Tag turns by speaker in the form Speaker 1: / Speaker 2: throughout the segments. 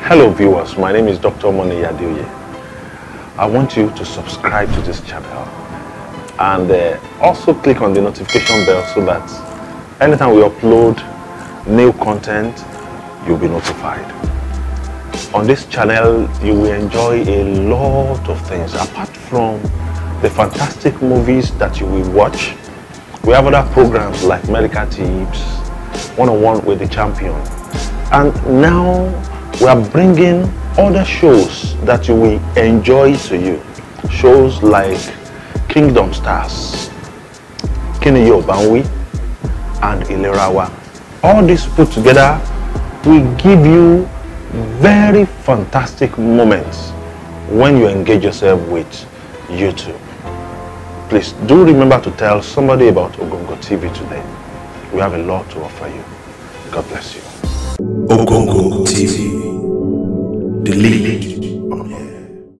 Speaker 1: Hello viewers, my name is Dr. Moni Yadeoye. I want you to subscribe to this channel and uh, also click on the notification bell so that anytime we upload new content, you'll be notified. On this channel, you will enjoy a lot of things apart from the fantastic movies that you will watch. We have other programs like Medical Tips, One-on-One with the Champion. And now we are bringing other shows that you will enjoy to you. Shows like Kingdom Stars, Kini Yobanwi, and Ilerawa. All these put together will give you very fantastic moments when you engage yourself with YouTube. Please do remember to tell somebody about Ogongo TV today. We have a lot to offer you. God bless you.
Speaker 2: Ogongo TV, the lead on air.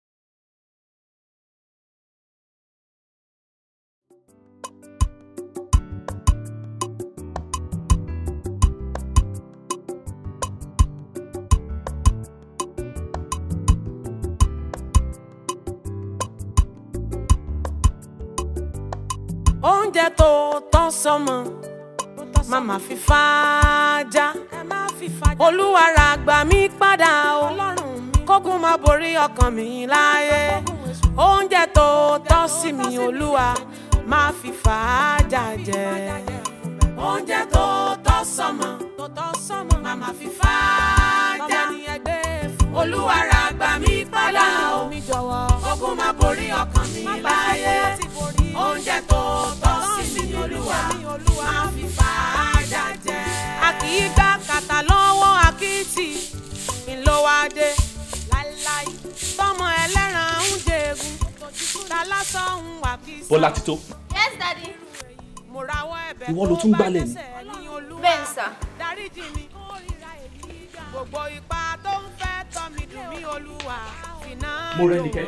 Speaker 3: oúnjẹ tó tọ́ sọ́mọ màmá fi fàájà olúwa ra gbà mí padà o kógun má borí ọkàn mi láyé oúnjẹ tó tọ́ sí mi olúwa má fi fàájà jẹ oúnjẹ tó tọ́ sọ́mọ màmá fi fàájà olúwa ra gbà mí padà o kógun má borí ọkàn mi láyé oúnjẹ tó tọ́ sí mi olúwa máa fi fàájà jẹ. a kì í gbá kàtà lọ́wọ́ akitì ńlọ́wádé láíláí tọmọ ẹlẹ́ran ń jẹ̀gùn ta lásán ń wà kí sọ.
Speaker 4: Bọ́lá Tító
Speaker 5: Yes, daddy.
Speaker 3: mo rawọ́ ẹ̀bẹ̀
Speaker 4: Ìwọ ló tún gbálẹ̀ ni?
Speaker 5: Bẹ́ẹ̀ sà.
Speaker 3: dáríjì mi gbogbo ipa tó ń fẹ́ tọ́ mi dùn mí olúwa fìnnà
Speaker 4: Mo rẹ́ nìkẹ́.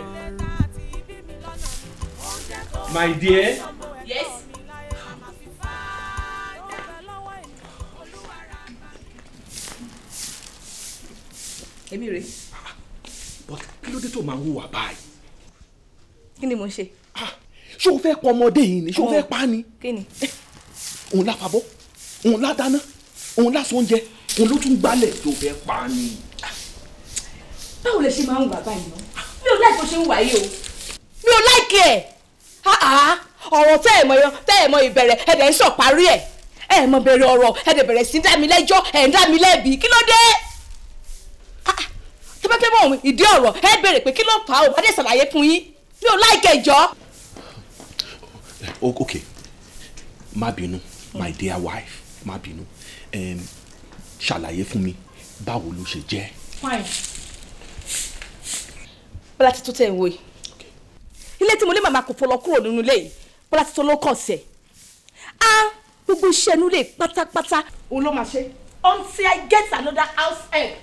Speaker 4: my dear
Speaker 5: Yes.
Speaker 6: èmi rè
Speaker 4: but kí ló dé tó máa ń hùwà báyìí
Speaker 6: kí ni mo ń ṣe
Speaker 4: Ah, ṣé o fẹ́ pọ ọmọdé yìí ni ṣé o
Speaker 6: Ọmọ.
Speaker 4: fẹ́ pa á ni
Speaker 6: kí ni
Speaker 4: òun la fàbọ́ òun la dáná òun la sọ oúnjẹ òun ló tún gbálẹ̀ tó fẹ́ pa á ni.
Speaker 6: báwo lè ṣe máa ń wà báyìí náà mi ò láì bó ṣe ń wà yìí o mi ò láìkí ẹ̀ ọ̀rọ̀ tẹ́ ẹ̀ mọ tẹ́ ẹ̀ mọ ìbẹ̀rẹ̀ ẹ̀ dẹ̀ ń sọ parí ẹ̀ ẹ̀ mọ bẹ̀rẹ̀ ọ̀rọ̀ ẹ̀ dẹ̀ bẹ̀rẹ̀ sí dá mi lẹ́jọ́ ẹ̀ ń dá mi lẹ́bi kí ló dé tẹ́fẹ́fẹ́ mọ̀ ìdí ọ̀rọ̀ ẹ̀ bèrè pé kí ló fà á o bá dẹ̀ ṣàlàyé fún yín mi ò láìkí ẹ̀ jọ́
Speaker 4: O- ok má bínú my dear wife má bínú Em, ṣàlàyé fún mi báwo ló ṣe jẹ́.
Speaker 6: fine. bọ́lá ti tó tẹ̀ ń wo yìí ilé tí mo lé màmá kò fọlọ́ kúrò nínú ilé yìí bọ́lá ti tó ló kàn sí ẹ̀ á gbogbo iṣẹ́ inú ilé pátápátá òun ló máa ṣe until I get another house help.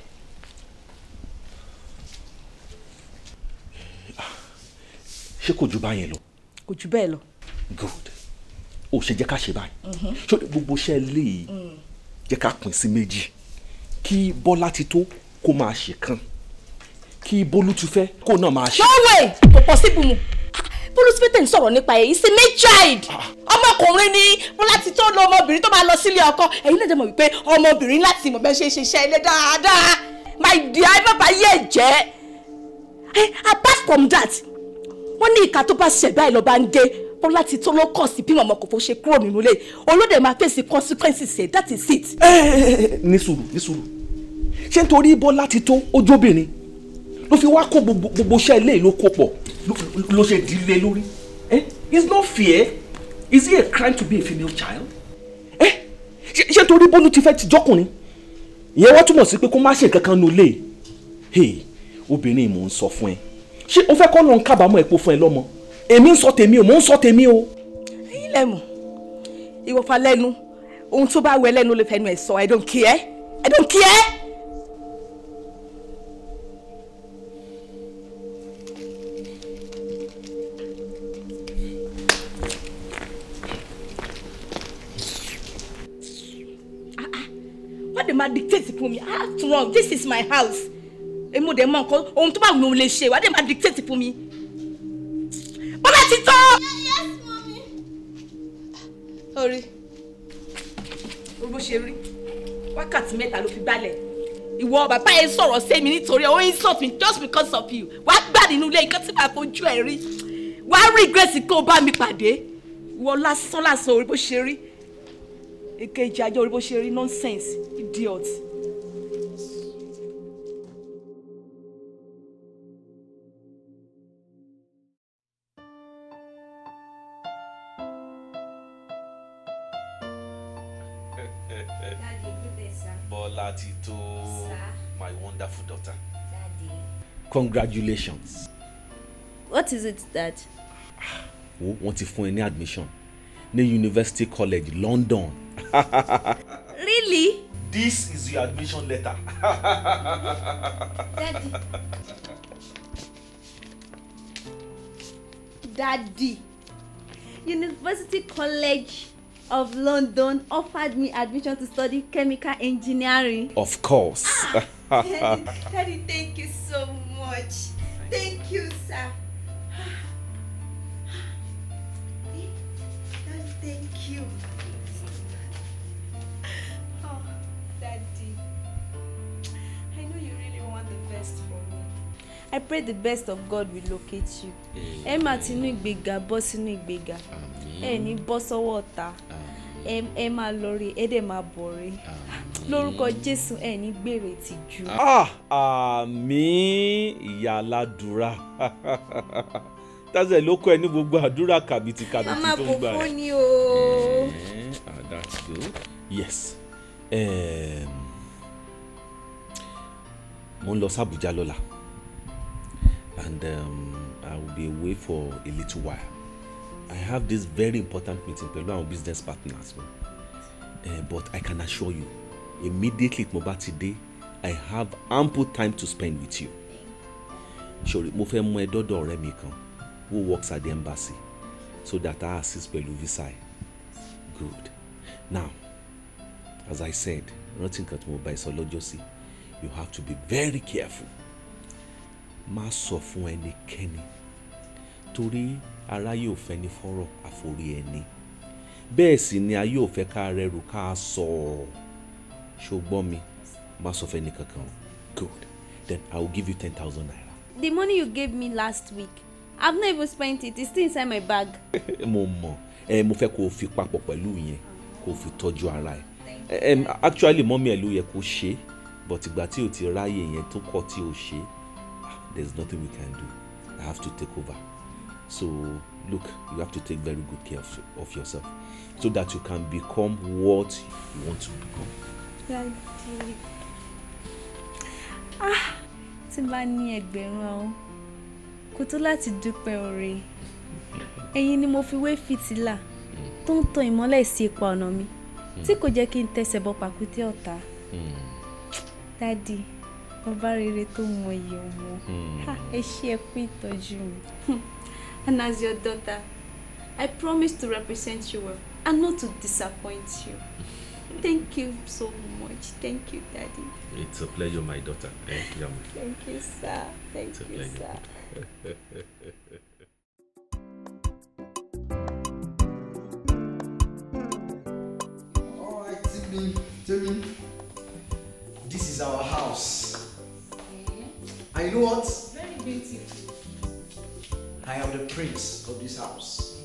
Speaker 4: ṣé kò ju báyẹn lọ
Speaker 6: kò jù bẹ́ẹ̀ lọ.
Speaker 4: good ó ṣe jẹ́ ká ṣe báyìí ṣé gbogbo iṣẹ́ ilé yìí jẹ́ ká pín sí méjì kí bọ́lá ti tó kó máa ṣe kan kí bólú ti fẹ́ kó náà máa ṣe.
Speaker 6: no way kò possible mu bólú tí pété ń sọ̀rọ̀ nípa ẹ̀ is a male child ọmọkùnrin ni bọ́lá ti tó lọ ọmọbìnrin tó máa lọ sílé ọkọ ẹ̀yin náà dẹ̀ mọ̀ wípé ọmọbìnrin láti mọ̀ bẹ́ẹ̀ ṣe ṣe iṣẹ́ ilé dáadáa my dear ẹ má bàa yé jẹ́ Eh, apart from that wọ́n ní ìka tó bá ṣẹ̀ báyìí lọ́ba ń gé bọ́lá ti tó ló kàn sí bí mọ̀mọ́ kò fó ṣe kúrò nínú ilé olóde máa fèsì consequences ẹ̀ that is it.
Speaker 4: ẹ ẹ ẹ ní sùúrù ní sùúrù ṣé nítorí bọ́lá ti tó ojóbìnrin ló fi wá kó gbogbo gbogbo iṣẹ́ ilé yìí ló kó pọ̀ ló- ló ṣe dílé lórí ẹ it's not fair is it a crime to be a female child ẹ ṣé ṣé nítorí bólú ti fẹ́ ti jọ́kùnrin ìyẹn wá túmọ̀ sí pé kó má ṣe nǹkan kan nù lé hey obìnrin mò ń sọ fún ẹ ṣé o fẹ́ kọ́ ló ń kábàámọ̀ epo fún ẹ lọ́mọ èmi ń sọ tèmi o mò ń sọ tèmi o.
Speaker 6: ẹ̀yin lẹ́mọ̀ ìwọ̀fà lẹ́nu ohun tó bá wẹ lẹ́nu ló fẹ́nu ẹ̀ sọ i don't care i don't care. Ah, ah. wọ́n dẹ̀ máa dictate fún mi ah wrong this is my house èmi ò dẹ̀ mọ nǹkan ohun tó bá wù mí ò lè ṣe ìwádìí máa dictate fún mi. bọ́lá ti tọ́.
Speaker 5: Yes, mommy.
Speaker 6: orí orí bó ṣe rí wákàtí mẹ́ta ló fi balẹ̀ ìwọ bàbá yẹn sọ̀rọ̀ sí mi nítorí ó insult me just because of you wá gbà nínú ilé nǹkan tí màá fojú ẹ̀ rí wá regret kó o bá mi pàdé ìwọ lásán lásán orí bó ṣe rí èkejì ajá orí bó ṣe rí nonsense idiot.
Speaker 5: Daddy, good day, sir.
Speaker 4: Bọ́lá ti tó
Speaker 5: Sir.
Speaker 4: my wonderful daughter.
Speaker 5: Daddy.
Speaker 4: congratulations.
Speaker 5: What is it, Dad?
Speaker 4: wo wọ́n ti fún ẹ ní admission ní University College London.
Speaker 5: Really?
Speaker 4: this is your admission letter.
Speaker 5: Daddy.
Speaker 7: Daddy, University College of London offered me admission to study chemical engineering.
Speaker 4: of course.
Speaker 7: Daddy, Daddy, thank you so much. Thank you, sir. Daddy, thank you. Oh, Daddy, I know you really want the best for me. I pray the best of God will locate you. Ẹ máa tinú ìgbéga bọ́ sínú ìgbéga. Ẹ ní bọ́ sọ́wọ́ ọ̀tá. Ẹ ẹ máa lọ rí ẹ dẹ̀ máa bọ̀ rí. Lórúkọ Jésù ẹ ní gbèrè tìjú.
Speaker 4: ah àmì ìyá aládùúrà tazẹ ló kọ ẹ ní gbogbo àdúrà kàbìtì kàbìtì
Speaker 7: Màmá
Speaker 4: tó
Speaker 7: kò
Speaker 4: ń gbà ẹ.
Speaker 7: fún ni o.
Speaker 4: Eh, ah, that's good. Yes. Um, mo ń lọ sí Abuja lọ́la and um, I will be away for a little while. I have this very important meeting pẹ̀lú àwọn business partners mi. Uh, but I can assure you immediately tí mo bá ti dé I have ample time to spend with you. Sori mo fẹ́ mú ẹ dọ́dọ̀ ọ̀rẹ́ mi kan who works at the embassy so that I assist pẹ̀lú visa ẹ̀. Good. Now, as I said, rántí nǹkan tí mo bá ẹ sọ lọ́jọ́ sí, you have to be very careful. Má sọ fún ẹnikẹ́ni torí aráyé ò fẹ́ ní fọ́rọ̀ àforí ẹni. Bẹ́ẹ̀ sì ni ayé ò fẹ́ ká rẹrù ká sọ ọ́. Ṣùgbọ́n mi, má sọ fẹ́ ní kankan o. Good. Then I will give you ten thousand naira.
Speaker 7: The money you gave me last week, I've not even spent it. It's still inside my bag.
Speaker 4: mo mọ ẹ mo fẹ́ kó o fi papọ̀ pẹ̀lú yẹn kó o fi tọ́jú ara ẹ Em, actually mọ́mí ẹ̀ ló yẹ kó ṣe é but ìgbà tí o ti ráyè yẹn tó kọ̀ tí o ṣe ah, there is nothing we can do I have to take over so look you have to take very good care of, of yourself so that you can become what you want to become.
Speaker 7: Daddy. Ah, tí n bá ní ẹgbẹ̀rún ọ̀hún, kò tó láti dúpẹ́ oore. Ẹ̀yin ni mo fi wé fìtílà tó ń tan ìmọ́lẹ̀ sí ipa ọ̀nà mi tí kò jẹ́ kí n tẹsẹ̀ bọ pàkúté ọ̀tá. Daddy, bàbá rere tó mọ iye ọmọ. Ha, Ẹ ṣé ẹ kú ìtọ́jú mi. And as your daughter, I promise to represent you well and not to disappoint you. Thank you so much. Thank you, Daddy.
Speaker 4: It's a pleasure my daughter. Eh, Yama.
Speaker 7: Thank you, sir. Thank
Speaker 4: It's a
Speaker 7: you,
Speaker 4: pleasure.
Speaker 7: sir.
Speaker 8: All right, Timmy, Timmy. This is our house. And you know what?
Speaker 5: Very beautiful.
Speaker 8: I am the prince of this house.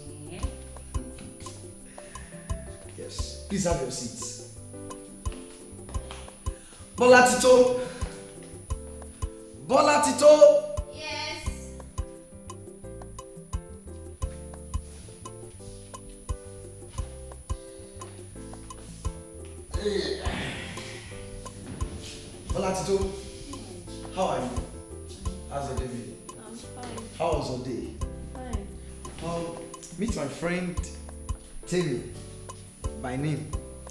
Speaker 8: Yes. Please have your seats. Bola Tito. Bola Tito.
Speaker 5: Yes.
Speaker 8: Bola Tito. How are you? How's your day been?
Speaker 7: I'm fine.
Speaker 8: How was your day?
Speaker 7: Fine.
Speaker 8: Um, meet my friend Timmy by name.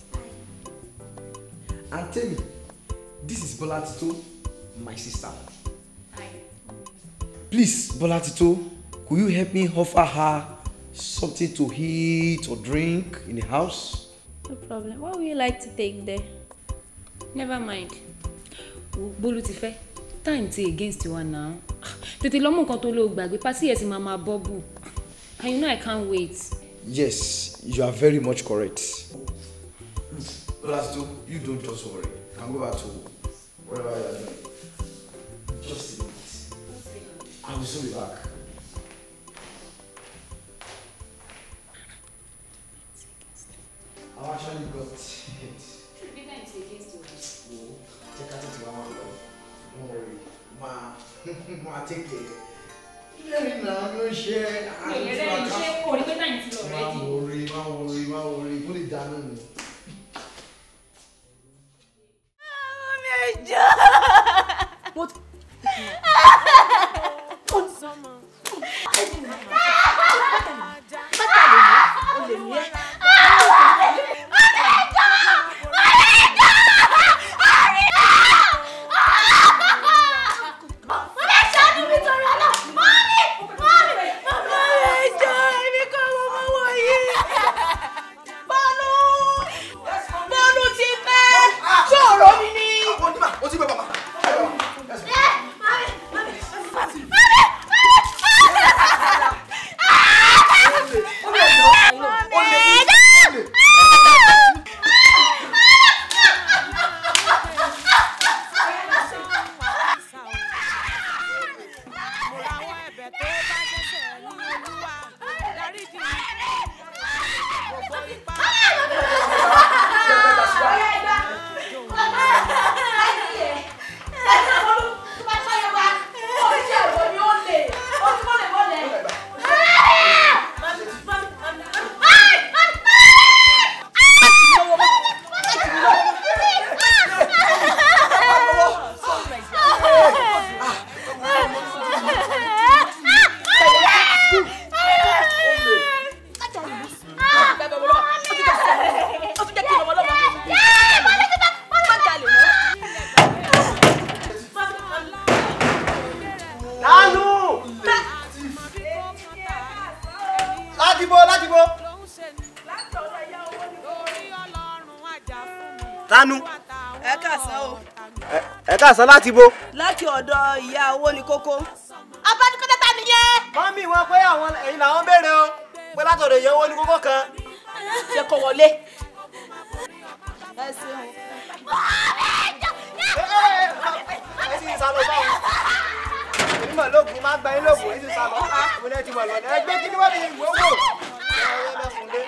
Speaker 8: And Timmy, this is Bola Tito, my sister.
Speaker 5: Hi.
Speaker 8: Please, Bola Tito, could you help me offer her something to eat or drink in the house?
Speaker 7: No problem. What would you like to take there?
Speaker 5: Never mind. Wo, Bólú ti fẹ́.
Speaker 9: time ti against wa now tètè lọ mú nǹkan tó lọ gbàgbé pátí yẹn ti máa máa bọ́bù and you know I can't wait.
Speaker 8: Yes, you are very much correct. Bolasto, you don't just worry. You can go back to whatever you are doing. Just a minute. I will soon be back. I've actually got it. Wo, check out it one love. Don't worry. Ma, ma, take care. Lẹ́yìn náà ló ṣe
Speaker 9: Mi ò lè rẹ́rìn ṣé kò rí pé time ti lọ
Speaker 8: Má
Speaker 9: already.
Speaker 8: worry, má worry, má worry. Kó lè dáná ni.
Speaker 6: bọ́ọ̀lù ti pẹ́ ṣòro mi ni.
Speaker 8: Ó ti bẹ̀ bàbá.
Speaker 10: Nánú! Láti bo, láti bo. Tánú.
Speaker 6: ẹ kàsán o
Speaker 10: Ẹ káàsán láti bo.
Speaker 6: láti ọ̀dọ̀ ìyá owó ní kókó. abánikọ́tà ta nìyẹn.
Speaker 10: Mọ́mí wọn pé àwọn ẹ̀yin làwọn béèrè o. Pé látọ̀dọ̀ ìyẹn owó ní kókó kan.
Speaker 6: ṣe kò wọlé. ẹ ṣeun.
Speaker 10: Ẹ sì ń sá lọ báwọn. Onímọ̀ lóògùn máa gba yín lóògùn, ẹ sì ń sá lọ. Mo ní ẹ ti mọ̀ lọ́nà. Ẹ gbé kí ni wọ́n fi ìwé wò. Ẹ ẹ mẹ́fun dé.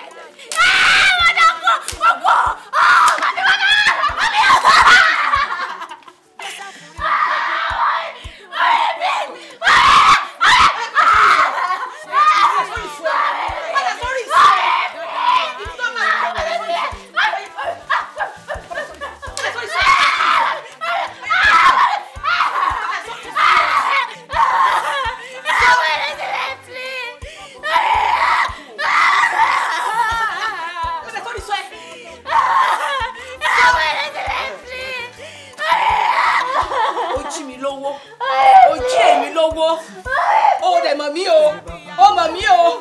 Speaker 6: ó jí mi lówó ó jí èmi lówó ó dẹ̀ mọ̀ mí o ó mọ̀ mí o.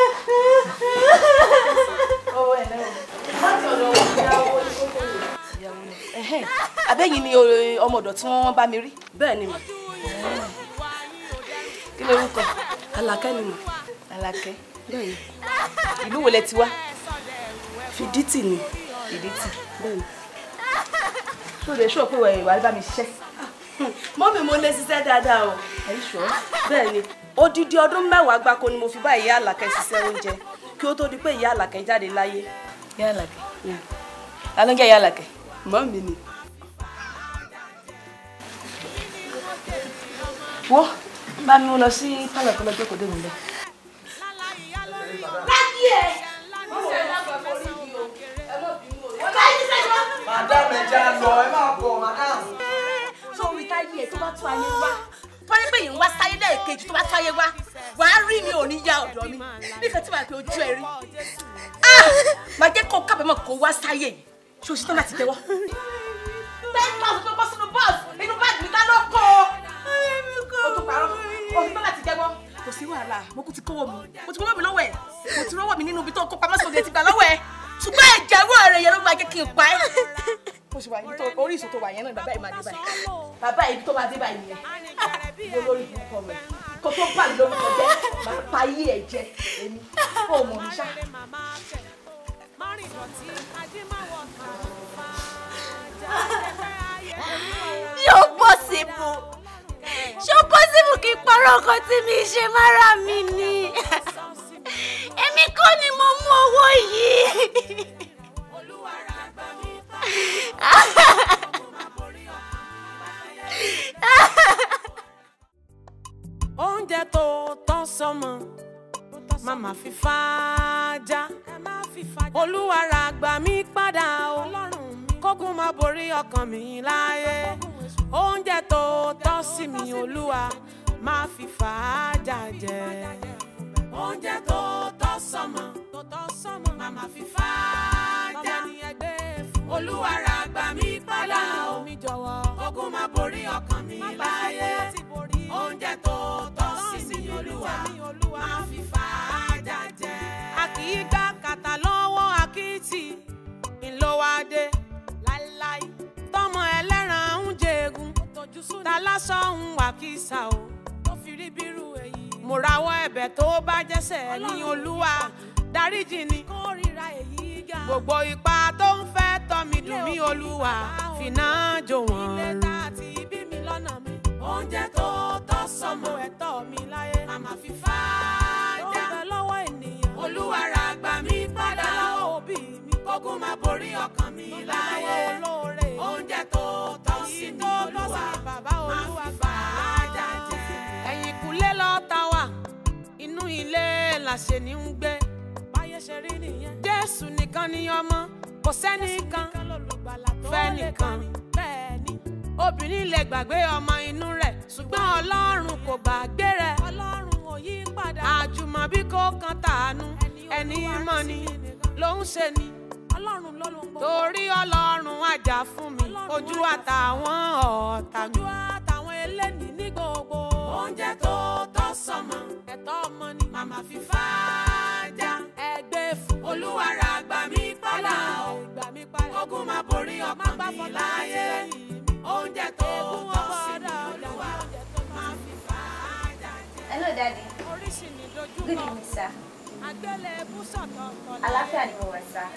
Speaker 6: Ẹhẹ́n, abẹ́yìn ni o- ọmọ ọ̀dọ̀ tí wọ́n bá mi rí. bẹ́ẹ̀ ni mà. kí ló orúkọ. Àlàkẹ́ ni mà. Àlàkẹ́. bẹ́ẹ̀ ni. ìlú wo lẹ ti wá. Fìdítì ni. Fìdítì. bẹ́ẹ̀ ni. ṣó lè ṣó pé wàá bá mi ṣiṣẹ́. mọ́mì mo lè ṣiṣẹ́ dáadáa o. ẹ̀yin ṣọ́. bẹ́ẹ̀ ni odidi ọdún mẹ́wàá gbáko ni mo fi bá ìyá Àlàkẹ́ ṣiṣẹ́ oúnjẹ kí ó tó di pé ìyá Àlàkẹ́ jáde láyé. ìyá Àlàkẹ́. ta ló ń jẹ́ ìyá Àlàkẹ́. mọ́mì ni. wo bá mi mú lọ sí pálọ̀ kó lọ jókòó dé mi lẹ. láti ẹ̀ mọ̀ ẹ̀ lágbàá forí mi o ẹ mọ̀ bínú o. ọ̀gá yìí sẹ́yìn
Speaker 8: Madam ẹja lọ, ẹ máa bọ̀, madam.
Speaker 6: sórí táyé ẹ tó bá tó ayé wá tọ́ni pé yìí ń wá sáyé lẹ́ẹ̀kejì tó bá tó ayé wá wàá rí mi ò ní ya ọ̀dọ̀ mi nífẹ̀ẹ́ tí màá pe ojú ẹ rí Ah! màá jẹ́ kó kábàámọ̀ kó wá sáyé yìí ṣé o ṣe tán láti tẹ́wọ́. ten thousand tó bọ́ sínú bọ́ọ̀sì inú báàgì mi ká ló kó o tó parọ́ o ṣe tán láti tẹ́wọ́. kò sí wàhálà mo kú ti kówó mi mo ti kówó mi lọ́wọ́ ẹ̀ mo ti rọ́wọ́ mi nínú ibi tó kó pamọ́ sóde ti gbà lọ́wọ́ ẹ̀ ṣùgbọ́n ẹ̀jẹ̀ rú ọ̀rẹ́ yẹn ló máa jẹ́ kí n pa ẹ́ bó ṣe wà yìí tó orísun tó wà yẹn náà ni bàbá yìí máa dé báyìí bàbá yìí tó máa dé báyìí yẹn mo lórí ìbùkún rẹ kó tó bà mí lórúkọ jẹ máa pa ayé ẹ jẹ èmi ó mọ mi ṣá.
Speaker 7: yóò possible ṣó possible kí n parọ́ nǹkan tí mi ṣe mára mi ni èmi kọ́ ni mo mú owó yìí.
Speaker 3: oúnjẹ tó tọ́ sọmọ màmá fi fàájà olúwa ra gbà mí padà o kógun má borí ọkàn mi láyé oúnjẹ tó tọ́ sí mi olúwa má fi fàájà jẹ oúnjẹ tó tọ́ sọmọ màmá fi fàájà olúwa ra gbà mí padà o kógun má borí ọkàn mi láyé oúnjẹ tó tọ́ sí mi olúwa máa fi fàájà jẹ. a kì í gbá kàtà lọ́wọ́ akitì ńlọ́wádé láíláí tọmọ ẹlẹ́ran ń jẹ̀gùn ta lásán ń wà kísà o tó fi rí bírú èyí. mo rawọ́ ẹ̀bẹ̀ tó bá jẹ́sẹ̀ ní olúwa dáríjì ni kórìíra èyí ga. gbogbo ipa tó ń fẹ́ tọ́ mi dùn mí olúwa fìnà jò wọ́n rú. ilé tá a ti bí mi lọ́nà mi oúnjẹ tó tọ́ sọmọ ẹ̀tọ́ mi láyé. màmá fi fàájà. ó bẹ lọ́wọ́ ènìyàn. olúwa ra gbà mí padà lọ́wọ́ òbí mi. kógun má borí ọkàn mi láyé. oúnjẹ tó tọ́ sí mi olúwa. má fi fàájà jẹ. ẹ̀yìn kúlé lọ́ta wà inú ilé làṣẹ ní ń gbé. báyé ṣe rí nìyẹn. jésù nìkan ni ọmọ kò sẹ́nìkan fẹ́nìkan bẹ́ẹ̀ ni obìnrin lè gbàgbé ọmọ inú rẹ̀ ṣùgbọ́n ọlọ́run kò gbàgbé rẹ̀ ọlọ́run ò yí padà àjùmọ̀bí kò kan tàánú ẹni mọ̀ ni ló ń ṣe ni ọlọ́run ló ló ń gbọ́ torí ọlọ́run àjà fún mi ojú àtàwọn ọ̀tá mi. ojú àtàwọn eléni ní gbogbo oúnjẹ tó tọ́ sọmọ ẹ̀tọ́ ọmọ ni màmá fi fàájà ẹgbẹ́ fún olúwa ra gbà mí padà o ogun má borí ọkàn mi láyé oúnjẹ tó tọ́ sí mi olúwa máa fi fàájà jẹ.
Speaker 7: hello daddy
Speaker 3: oríṣi ni dojú
Speaker 7: good evening sir
Speaker 3: àgbélébú sọ̀tọ̀ọ̀tọ̀
Speaker 7: àlàáfíà ni mo wà sir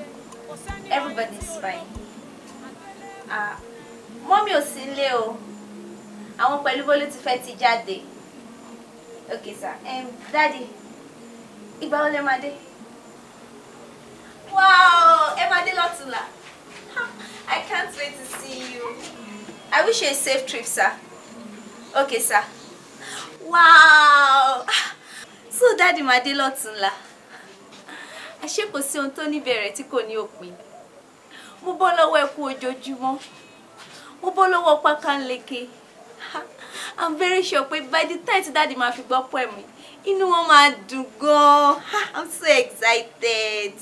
Speaker 7: everybody is fine ah mọ́mí ò sí nílé o àwọn pẹ̀lú bólú ti fẹ́ ti jáde okay sir um, daddy ìgbà wo lẹ máa dé wow ẹ máa dé lọ́tùnla I can't wait to see you I wish you a safe trip sir okay sir wow so daddy máa dé lọ́tùnla àṣé kò sí ohun tó níbẹ̀rẹ̀ tí kò ní òpin mo bọ́ lọ́wọ́ ẹkú ojoojúmọ́ mo bọ́ lọ́wọ́ pákánleke i'm very sure pé by the time tí dáàdi máa fi gbọ́ pọ̀ mi inú wọn máa dùn gan-an i'm so excited.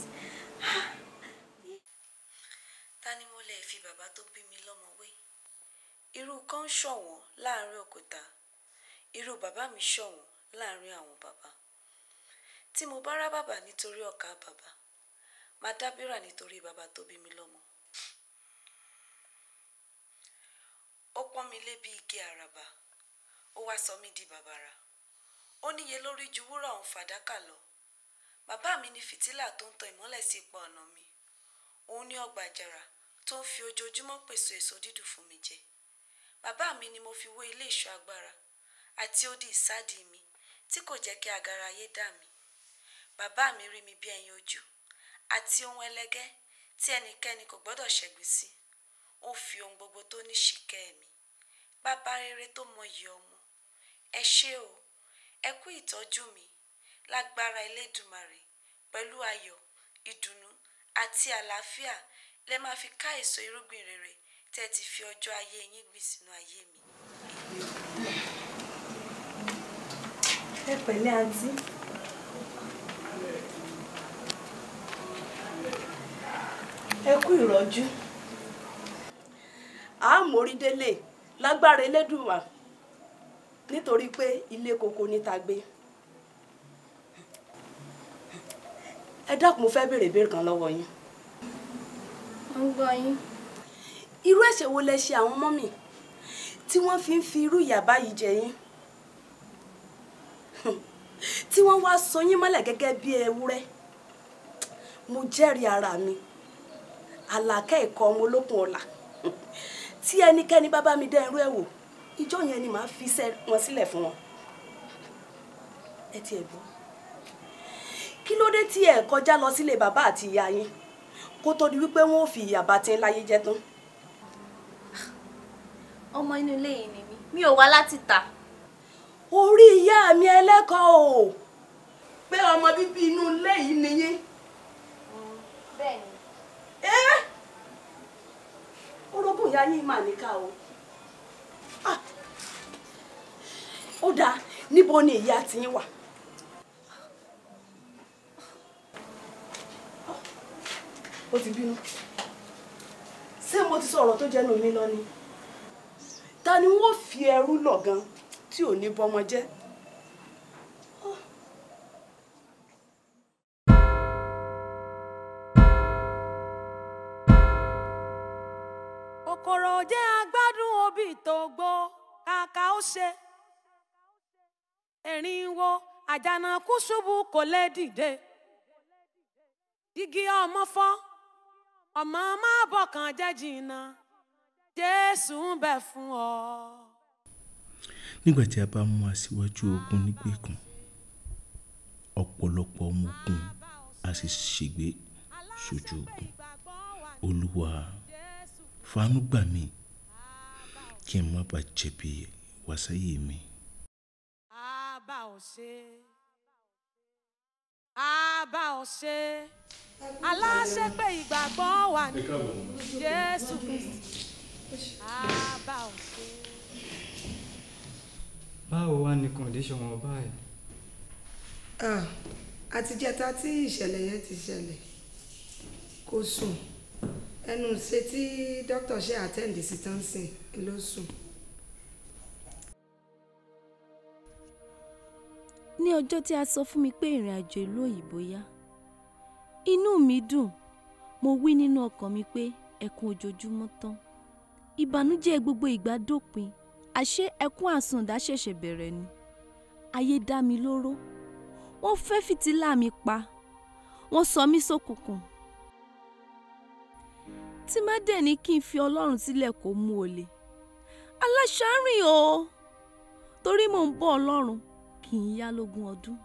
Speaker 11: ta ni mo lè fi bàbá tó bí mi lọ́mọ wé irú kan ṣọ̀wọ́n láàrin òkúta irú bàbá mi ṣọ̀wọ́n láàrin àwọn bàbá tí mo bá rá bàbá nítorí ọ̀ka bàbá máa dábìrà nítorí bàbá tó bí mi lọ́mọ. ó pọ́n mi lé bí igi àràbà ó wá sọ mí di bàbàrà ó níye lórí ju wúrà òun fàdákà lọ bàbá mi ní fìtílà tó ń tan ìmọ́lẹ̀ sí ipa ọ̀nà mi òun ní ọgbà àjàrà tó ń fi ojoojúmọ́ pèsè èso dídùn fún mi jẹ bàbá mi ni mo fi wé ilé ìṣọ́ agbára àti odi ìsádi mi tí kò jẹ́ kí agara ayé dà mí bàbá mi rí mi bí ẹyin ojú àti ohun ẹlẹgẹ́ tí ẹnikẹ́ni kò gbọ́dọ̀ ṣẹ̀gbìn sí ó fi ohun gbogbo tó ní ṣìkẹ́ mi bàbá rere tó mọyì ọmọ ẹ ṣé o ẹ kú ìtọ́jú mi lágbára elédùmarè pẹ̀lú ayọ̀ ìdùnnú àti àlàáfíà lẹ máa fi ká èso irúgbìn rere tẹ́ ti fi ọjọ́ ayé yín gbìn sínú ayé mi.
Speaker 6: ẹ pẹ̀lẹ́ àǹtí. ẹ kú ìrọ́jú. a mórí délé lágbára elédùnmá nítorí pé ilé koko ní ta gbé. ẹ dákun mo fẹ́ béèrè ìbéèrè kan lọ́wọ́ yín.
Speaker 7: mo ń gbọ́ yín.
Speaker 12: irú ẹ̀ṣẹ̀ wo lẹ ṣe àwọn ọmọ mi tí wọ́n fi ń fi irú ìyà báyìí jẹ yín tí wọ́n wá so yín mọ́lẹ̀ gẹ́gẹ́ bí ewúrẹ́ mo jẹ́rìí ara mi àlàkẹ́ ẹ̀kọ́ ọmọ olókun ọ̀la tí ẹnikẹ́ni bá bá mi dá irú ẹ̀ wò ìjọ yẹn ni màá fi iṣẹ́ wọn sílẹ̀ fún wọn ẹ tiẹ̀ gbọ́ kí ló dé tí ẹ kọjá lọ sílé bàbá àti ìyá yín kó tó di wípé wọn ò fi ìyà bá tí ń láyé jẹ tán.
Speaker 7: ọmọ inú ilé yìí ni mí mi ò wá láti tà.
Speaker 12: orí ìyá mi ẹlẹ́kọ̀ọ́ o pé ọmọ bíbí inú ilé yìí ni yín.
Speaker 7: bẹ́ẹ̀ni.
Speaker 12: ẹ́ orogún ìyá yín mà níkà o. Ah, ó dáa níbo ni ìyá tiyín wà. ó ti bínú ṣé mo ti sọ ọ̀rọ̀ tó jẹ́nu mi lọ ni ta ni wọ́n fi ẹrú lọ̀ gan tí ò ní bọ́mọ jẹ́.
Speaker 3: kòkòrò jẹ́ agbádùn obì tó gbó kàkà ó ṣe erin wo àjànàkú ṣubú kò lè dìde dígí ọmọ fọ́ ọmọ má bọ̀kàn jẹ́ jìnnà jésù ń bẹ fún ọ.
Speaker 2: nígbà tí a bá mú aṣíwájú ogun nígbèkùn ọ̀pọ̀lọpọ̀ ọmọ ogun a sì ṣègbé sójú ogun olúwa fàánú gbà mí kí n má bàa jẹ̀bi wàsáyé mi.
Speaker 3: àbá ò ṣe àbá ò ṣe aláṣẹ pé ìgbàgbọ́ wà ní jésù kristi àbá ò ṣe.
Speaker 13: báwo wá ní kọ̀ǹdíṣọ̀n wọn báyìí.
Speaker 14: Ah, àtijẹ́ta tí ìṣẹ̀lẹ̀ yẹn ti ṣẹlẹ̀ kò sùn ẹnu ṣe tí dókítà ṣe àtẹ́ǹdì sí tán sìn ló sùn.
Speaker 7: ní ọjọ́ tí a sọ fún mi pé ìrìn àjò ìlú òyìnbó yá inú mi dùn mo wí nínú ọkàn mi pé ẹkún ojoojúmọ́ tán ìbànújẹ́ gbogbo ìgbà dópin àṣé ẹkún àsùndá ṣẹ̀ṣẹ̀ bẹ̀rẹ̀ ni ayé dá mi lóró wọ́n fẹ́ fìtílà mi pa wọ́n sọ mí sókùnkùn tí má dẹ̀ ní kí n fi ọlọ́run sílẹ̀ kó mú olè aláṣárìn o torí mò ń bọ́ ọlọ́run kì í yá lógún ọdún.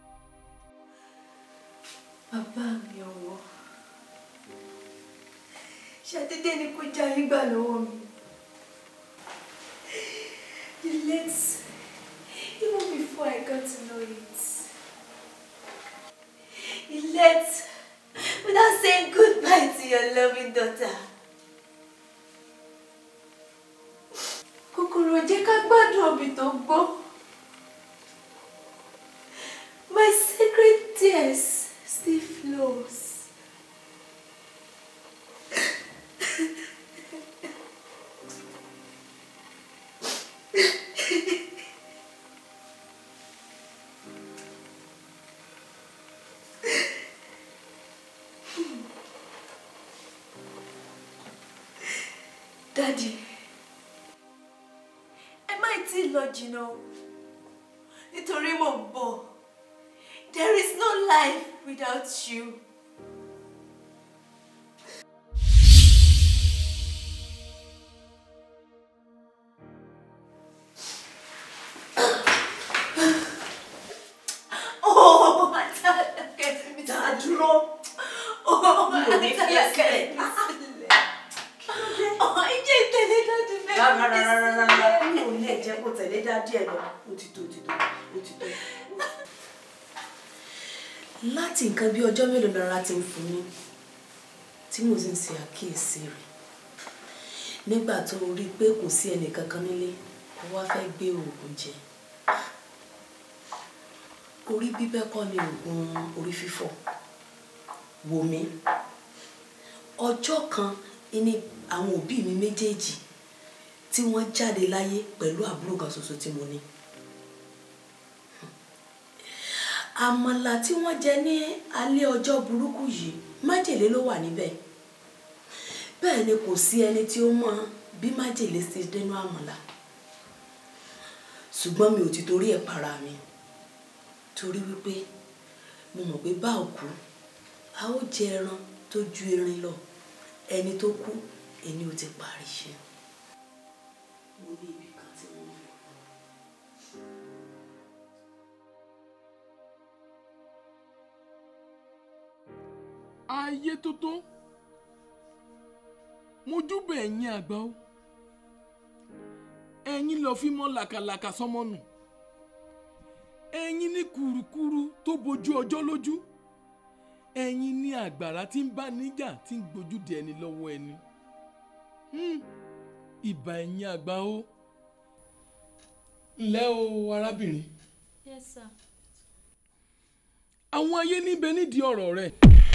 Speaker 15: bàbá mi ọwọ́ ṣàdédé ni kò já yín gbà lọ́wọ́ mi you late even before I got to know it you left without saying goodbye to your loving daughter. kòkòrò jẹ́ ká gbádùn òbí tó gbọ́. My sacred tears still flows. Daddy, ẹ má tí ì lọ jìnnà o, nítorí mò ń bọ̀. There is no life without you. Oh, Atalake, mi ta dúró. Oh, Atalake, mi sílẹ̀. Oh, ìjẹ́ ìtẹ̀lé dájú fẹ́
Speaker 12: rárá rárá rárá rárá mi ò lè jẹ́ kó tẹ̀lé dádì ẹ̀ lọ ó ti tó ó ti tó ó ti tó. láti nǹkan bí ọjọ́ mélòó lára ti ń fún mi tí mo sì ń ṣe àkíyèsí rẹ̀ nígbà tó rí i pé kò sí ẹnì kankan nílé ó wá fẹ́ gbé oògùn jẹ orí bíbẹ́ kọ́ ni oògùn orí fífọ́ wò mí ọjọ́ kan ní àwọn òbí mi méjèèjì tí wọ́n jáde láyé pẹ̀lú àbúrò kan ṣoṣo tí mo ní àmàlà tí wọ́n jẹ ní alẹ́ ọjọ́ burúkú yìí májèlé ló wà níbẹ̀ bẹ́ẹ̀ ni kò sí ẹni tí ó mọ bí májèlé ṣe dénú àmàlà ṣùgbọ́n mi ò ti torí ẹ̀ para mi torí wípé mo mọ̀ pé bá òkú a ó jẹ ẹran tó ju erin lọ ẹni tó kú ẹni ò ti parí iṣẹ́. mo ní ibi kan tí mo ń lọ.
Speaker 16: ayé tó tó mojúbẹ ẹ̀yin àgbà o ẹ̀yin lọ fi mọ́ làkàlàkà sọmọ nù ẹ̀yin ní kùrukùru tó bojú ọjọ́ lójú ẹ̀yin ní àgbàrá tí ń bá níjà tí ń gbójú di ẹni lọ́wọ́ ẹni Hmm, ìbà ẹ̀yin àgbà o ǹlẹ́ o arábìnrin
Speaker 7: Yes, sir.
Speaker 16: àwọn ayé níbẹ̀ nídìí ọ̀rọ̀ rẹ̀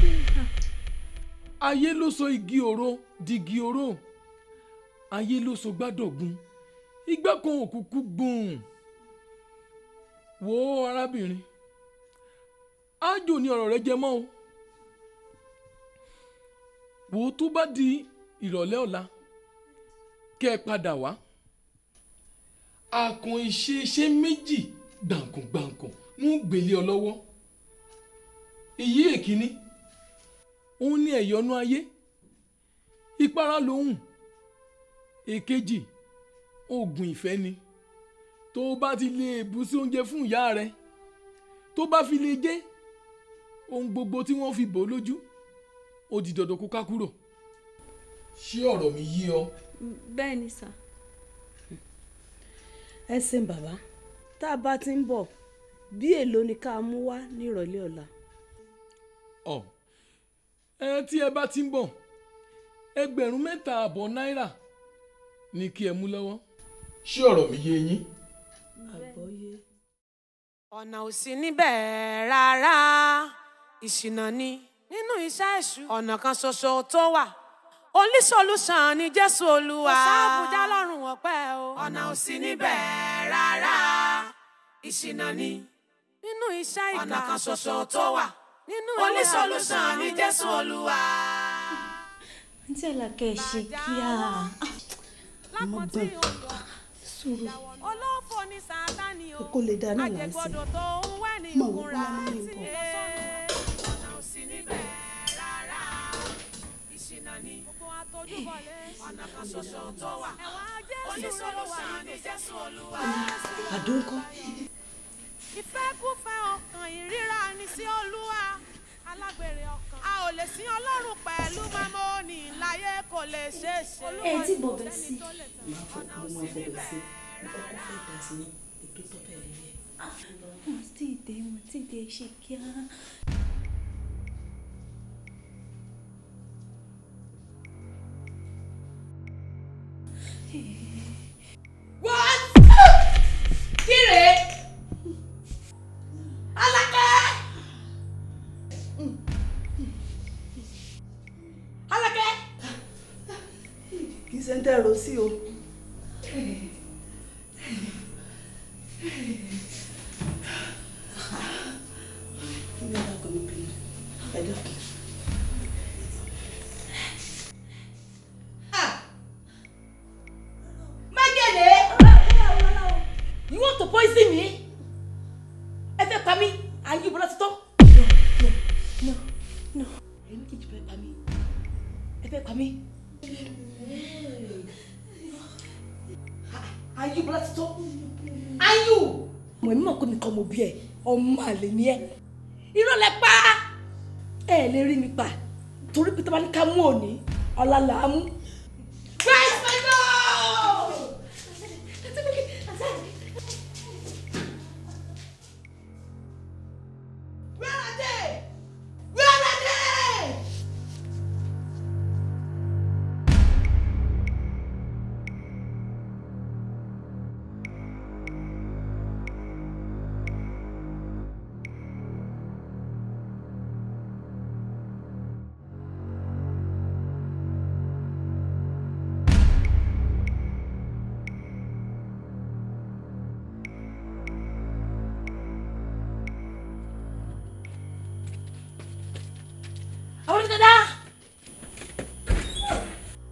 Speaker 16: ayé ló sọ igi òro digi òro ayé ló sọ gbádọ̀gun igbá kan òkùnkùn gbòòn wo arábìnrin ájò ni ọ̀rọ̀ rẹ jẹ mọ́ o wo tó bá di ìrọ̀lẹ́ ọ̀la kẹ́ ẹ padà wá àkàn ìṣe iṣẹ́ méjì gbàǹkàngbàǹkàn ń gbélé ọ lọ́wọ́ èyí èkíní òun ní ẹ̀yọ́nú ayé ìpara lòun èkejì oògùn ìfẹ́ ni tó o bá ti lè bù sí oúnjẹ fún ìyá rẹ tó bá fi lè jẹ ohun gbogbo tí wọ́n fi bò ó lójú ó di dandan kó ká kúrò ṣé ọ̀rọ̀ mi yé ọ.
Speaker 7: bẹ́ẹ̀ ni sà.
Speaker 12: ẹ ṣeun bàbá tá a bá ti ń bọ̀ bí èlò ni ká mú wá ní ìrọ̀lẹ́ ọ̀la.
Speaker 16: ọ ẹ tí ẹ bá ti ń bọ̀ ẹgbẹ̀rún mẹ́ta àbọ̀ náírà ni kí ẹ mú lọ́wọ́ ṣé ọ̀rọ̀ mi yé yín.
Speaker 12: àgbọ́yé.
Speaker 3: ọ̀nà ò sí níbẹ̀ rárá ìṣìnà ni nínú iṣẹ́ èṣù ọ̀nà kan ṣoṣo tó wà only solution ni jésù olúwa kò sáàbùjá lọ́rùn ọ̀pẹ́ o ọ̀nà ò sí níbẹ̀ rárá ìṣìnà ni nínú iṣẹ́ ìkà ọ̀nà kan ṣoṣo tó wà nínú only solution ni jésù olúwa.
Speaker 7: àǹtí àlàkẹ́ ṣe kíá.
Speaker 12: àmọ́ gbọ́n
Speaker 7: sùúrù.
Speaker 3: olófò ni sátani o
Speaker 12: kó lè dáná là ń sìn.
Speaker 3: àjẹgbọdọ̀ tó ń wẹ̀ ní
Speaker 12: Mọ̀ wọ́n
Speaker 3: ìkúra
Speaker 12: bóyá mọ́ mi ń
Speaker 3: tí
Speaker 12: bọ̀.
Speaker 3: ọ̀nà ò sí níbẹ̀ rárá ìṣìnà ni gbogbo àtọ́júbọ̀lé ọ̀nà kan ṣoṣo tó wà oníṣòlùsàn ni jésù olúwa.
Speaker 12: àdóńkọ́
Speaker 3: ìfẹ́kúfẹ́ ọkàn ìríra ni sí olúwa alágbèrè ọkàn a ò lè sin ọlọ́run pẹ̀lú mamoni láyé kò lè ṣeé ṣe.
Speaker 7: ẹ tí bọ̀bẹ̀ sí.
Speaker 12: máa fọ mo máa fọbẹ̀ sí ọkọ fẹ́ dà sí ètò tó bẹ̀rẹ̀ yẹn.
Speaker 7: wọ́n ti dé wọ́n ti dé ṣe kíá.
Speaker 6: What? Kíre? Alákẹ́! Alákẹ́!
Speaker 12: kì í ṣe ń tẹ̀rọ sí o. Ní ọ̀la kò ní bínú. Ẹ dákun.
Speaker 6: Májèlé! You want to poison me? Ẹ fẹ́ pa mí? Ayé ìbọn láti tọ́.
Speaker 7: no no.
Speaker 12: Ẹni kejì fẹ́ pa mí.
Speaker 6: Ẹ fẹ́ pa mí? Ayé ìbọn láti tọ́. Ayú! Mo ní mọ̀ pé nìkan mo bí ẹ, ọmọ àlè ni ẹ. Irọ́ lẹ pa! Ẹ lè rí mi pa torí pé tó bá ní ká mú òní, ọ̀la là á mú. Where's my dog? Where are they? Where are they? Àwọn onídàá.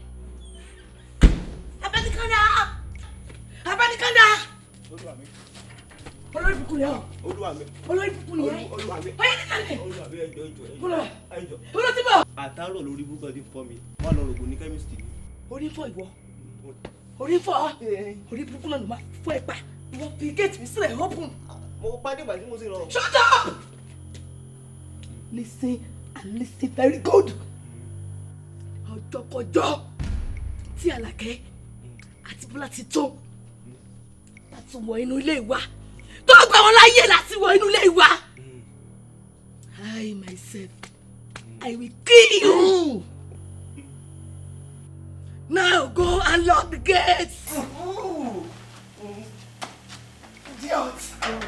Speaker 12: olórí bukú yẹn
Speaker 10: olúwa mi
Speaker 12: olórí bukú yẹn
Speaker 10: olúwa mi
Speaker 12: ọyẹ nílẹ̀
Speaker 10: olúwa mi ẹjọ ẹjọ
Speaker 12: Olúwa.
Speaker 10: ẹjọ
Speaker 12: olórí ti bọ̀.
Speaker 10: àtàrọ lórí búkọ ti fọ mi wọn lọ rògbò ní kẹmísítì ni.
Speaker 12: orí fọ́ ìwọ orí fọ́ orí burúkú náà ló máa fọ́ ẹ pa ìwọ fi géètì mi sílẹ̀ open.
Speaker 10: mo pàdé ìgbà tí mo sì rọ.
Speaker 12: shut up listen and listen very good ọjọ́kọjọ́ tí Àlàkẹ́ àti Bọ́lá ti tó láti wọ inú ilé wa tó gbà wọn láyè láti wọ inú ilé wa I myself I will kill you. Now go and lock the gates. Idiot.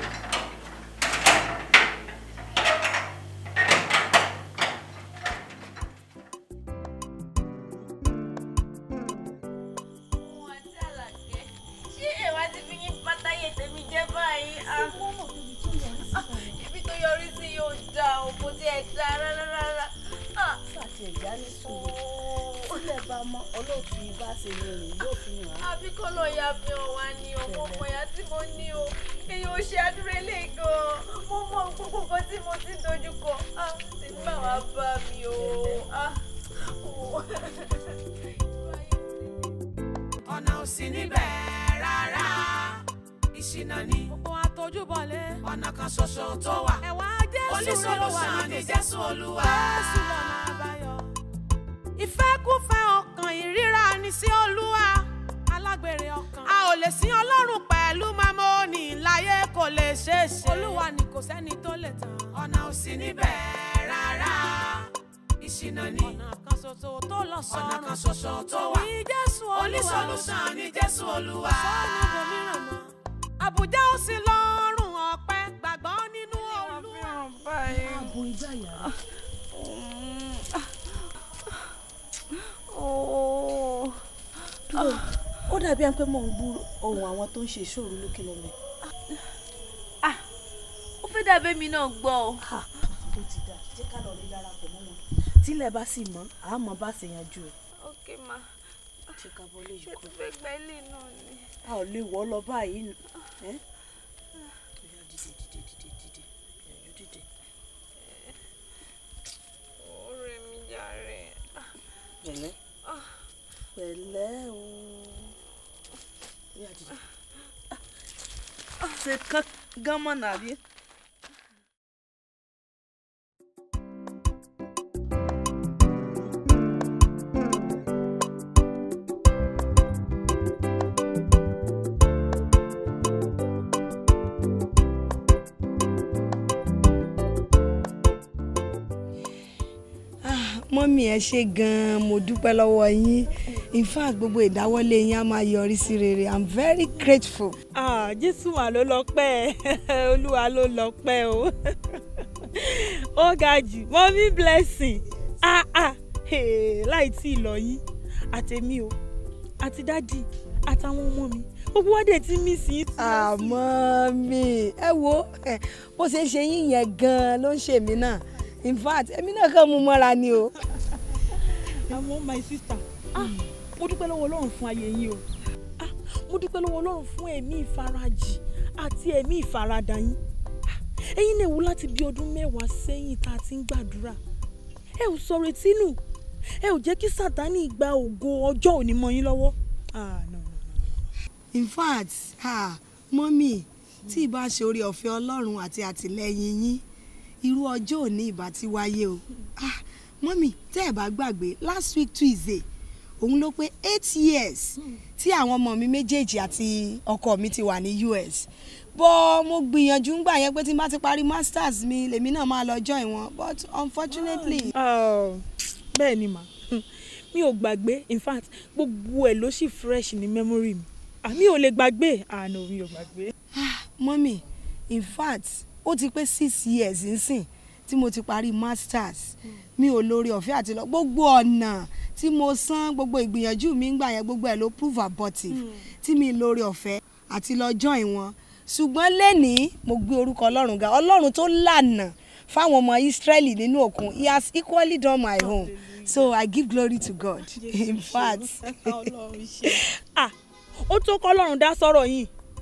Speaker 5: ṣé ẹ̀wá ti fi yín pátáyé tèmi jẹ́ báyìí? Ah, ah, ibi tó yọrí sí yóò dá o kò tiẹ̀ dá rárá rárá. Ah,
Speaker 12: Sàtì ẹ̀já ní sùúrù. Sílẹ̀ bá mọ́ olóòtú ibà ṣe lè rìn yóò fi hàn án.
Speaker 5: àbí kọ́ lọ ya fi hàn wá ní ọmọ ọmọ ìyá tí mo ní o èyàn ò ṣe àdúrà ilé gan-an mo mọ gbogbo nǹkan tí mo ti dojú kọ ah tèmi bá wàá bá mi o ah. oh.
Speaker 3: ọ̀nà ò sí níbẹ̀ rárá ìṣìnà ni. gbogbo àtọjúbọlé. ọ̀nà kan ṣoṣo tó wà. ẹ̀wà jésù ló wà ní jésù olúwa. jésù lọ́nà àbáyọ. ìfẹ́kúfẹ́ ọkàn ìríra ni sí olúwa. alágbèrè ọkàn. a ò lè sin ọlọ́run pẹ̀lú mamoni láyé kò lè ṣeé ṣe. olúwa ni kò sẹ́ni tó lè tàn. ọ̀nà ò sí níbẹ̀ rárá ìṣìnà ni. ọ̀nà kan ṣoṣo tó lọ sọ́run. ọ̀nà kan ṣoṣo tó wà. ní jésù olúwa. oníṣòlùsàn ní jésù olúwa. sọ́ọ̀nù ibòmíràn mọ́. àbújá ó sì lọ́rùn ọ̀pẹ gbàgbọ́ nínú olúwa.
Speaker 12: Ààbò ìgbàyà. Dúró, ó dàbí ẹni pé mò ń gbúrò ohun àwọn tó ń ṣe ìṣòro lókè lọ́lẹ̀.
Speaker 7: ó fẹ́ dàbí mi náà gbọ́ ọ.
Speaker 12: Ó ti dà, jẹ́ ká lọ rí darapọ̀ mọ́ wọn. Tílẹ̀ bá sì mọ́, àmọ́ bá sì yanjú ẹ̀.
Speaker 5: ok ma
Speaker 12: Ṣé ká bọ́ lè
Speaker 5: ṣé tó fẹ́ gba ilé náà ni.
Speaker 12: A ò lè wọ́ lọ báyìí. nù. Ẹ́ Bóyá dìde dìde dìde dìde. Ìyànjú dìde.
Speaker 5: ọ̀rẹ́ mi jàre.
Speaker 12: Pẹ̀lẹ́. Pẹ̀lẹ́ o. Bóyá dìde.
Speaker 6: ṣe kán gán mọ́ nàbí.
Speaker 14: mọ́mí ẹ ṣe gan-an mo dúpẹ́ lọ́wọ́ yín in fact gbogbo ìdáwọ́lé yín á máa yọrí sí rere i'm very grateful.
Speaker 17: Ah, jésù mà ló lọ́pẹ́ olúwa ló lọ́pẹ́ o ó ga jù mọ́mí blessing ah, ah, hey, láì tí ì lọ yín àtẹ̀mí o àti dádì àtàwọn ọmọ mi gbogbo wa dẹ̀ ti mí sí i.
Speaker 14: àmọ́ mi ẹ wo ẹ, bó ṣe ń ṣe yín yẹn gan-an ló ń ṣe mí náà in fact èmi náà kàn mú mọ́ra ni o.
Speaker 17: àmọ́ my sister ah, mo dúpẹ́ lọ́wọ́ ọlọ́run fún ayé yín o ah, mo dúpẹ́ lọ́wọ́ ọlọ́run fún ẹ̀mí ìfarajì àti ẹ̀mí ìfaradà yín Ah, ẹ̀yin náà wò láti bí ọdún mẹ́wàá sẹ́yìn tá a ti ń gbàdúrà ẹ ò sọ retí nù ẹ ò jẹ́ kí sátánì gba ògo ọjọ́ òní mọ́ yín lọ́wọ́ ah, no.
Speaker 14: in fact ah, mọ́mí tí ìbá ṣe orí ọ̀fẹ́ ọlọ́run àti àtìlẹ́yìn yín irú ọjọ́ òní ìbá ti wáyé o ah, mọ́mí tẹ́ ẹ̀ bá gbàgbé last week tuesday òun ló pé eight years tí àwọn ọmọ mi méjèèjì àti ọkọ mi ti wà ní us bọ́ mo gbìyànjú ń gbà yẹn pé tí n bá ti parí masters mi lèmi náà máa lọ join wọn but unfortunately.
Speaker 17: Oh, bẹ́ẹ̀ ni mà mi ò gbàgbé in fact gbogbo ẹ̀ ló sì fresh ní memory mi àmì ò lè gbàgbé àná mi ò gbàgbé.
Speaker 14: mọ́mì in fact ó ti pé six years nsìn tí mo ti parí masters mi ò lórí ọ̀fẹ́ àti lọ gbogbo ọ̀nà tí mo san gbogbo ìgbìyànjú mi ń gbà yẹn gbogbo ẹ̀ ló prove abortive tí mi lórí ọ̀fẹ́ àti lọ join wọn ṣùgbọ́n lẹ́nìí mo gbé orúkọ ọlọ́run ga ọlọ́run tó lànà fáwọn ọmọ israẹli nínú òkun he has equally done my own so i give glory to god in fact
Speaker 17: ah ó tó kọ́ lọ́run dá sọ́rọ̀ yìí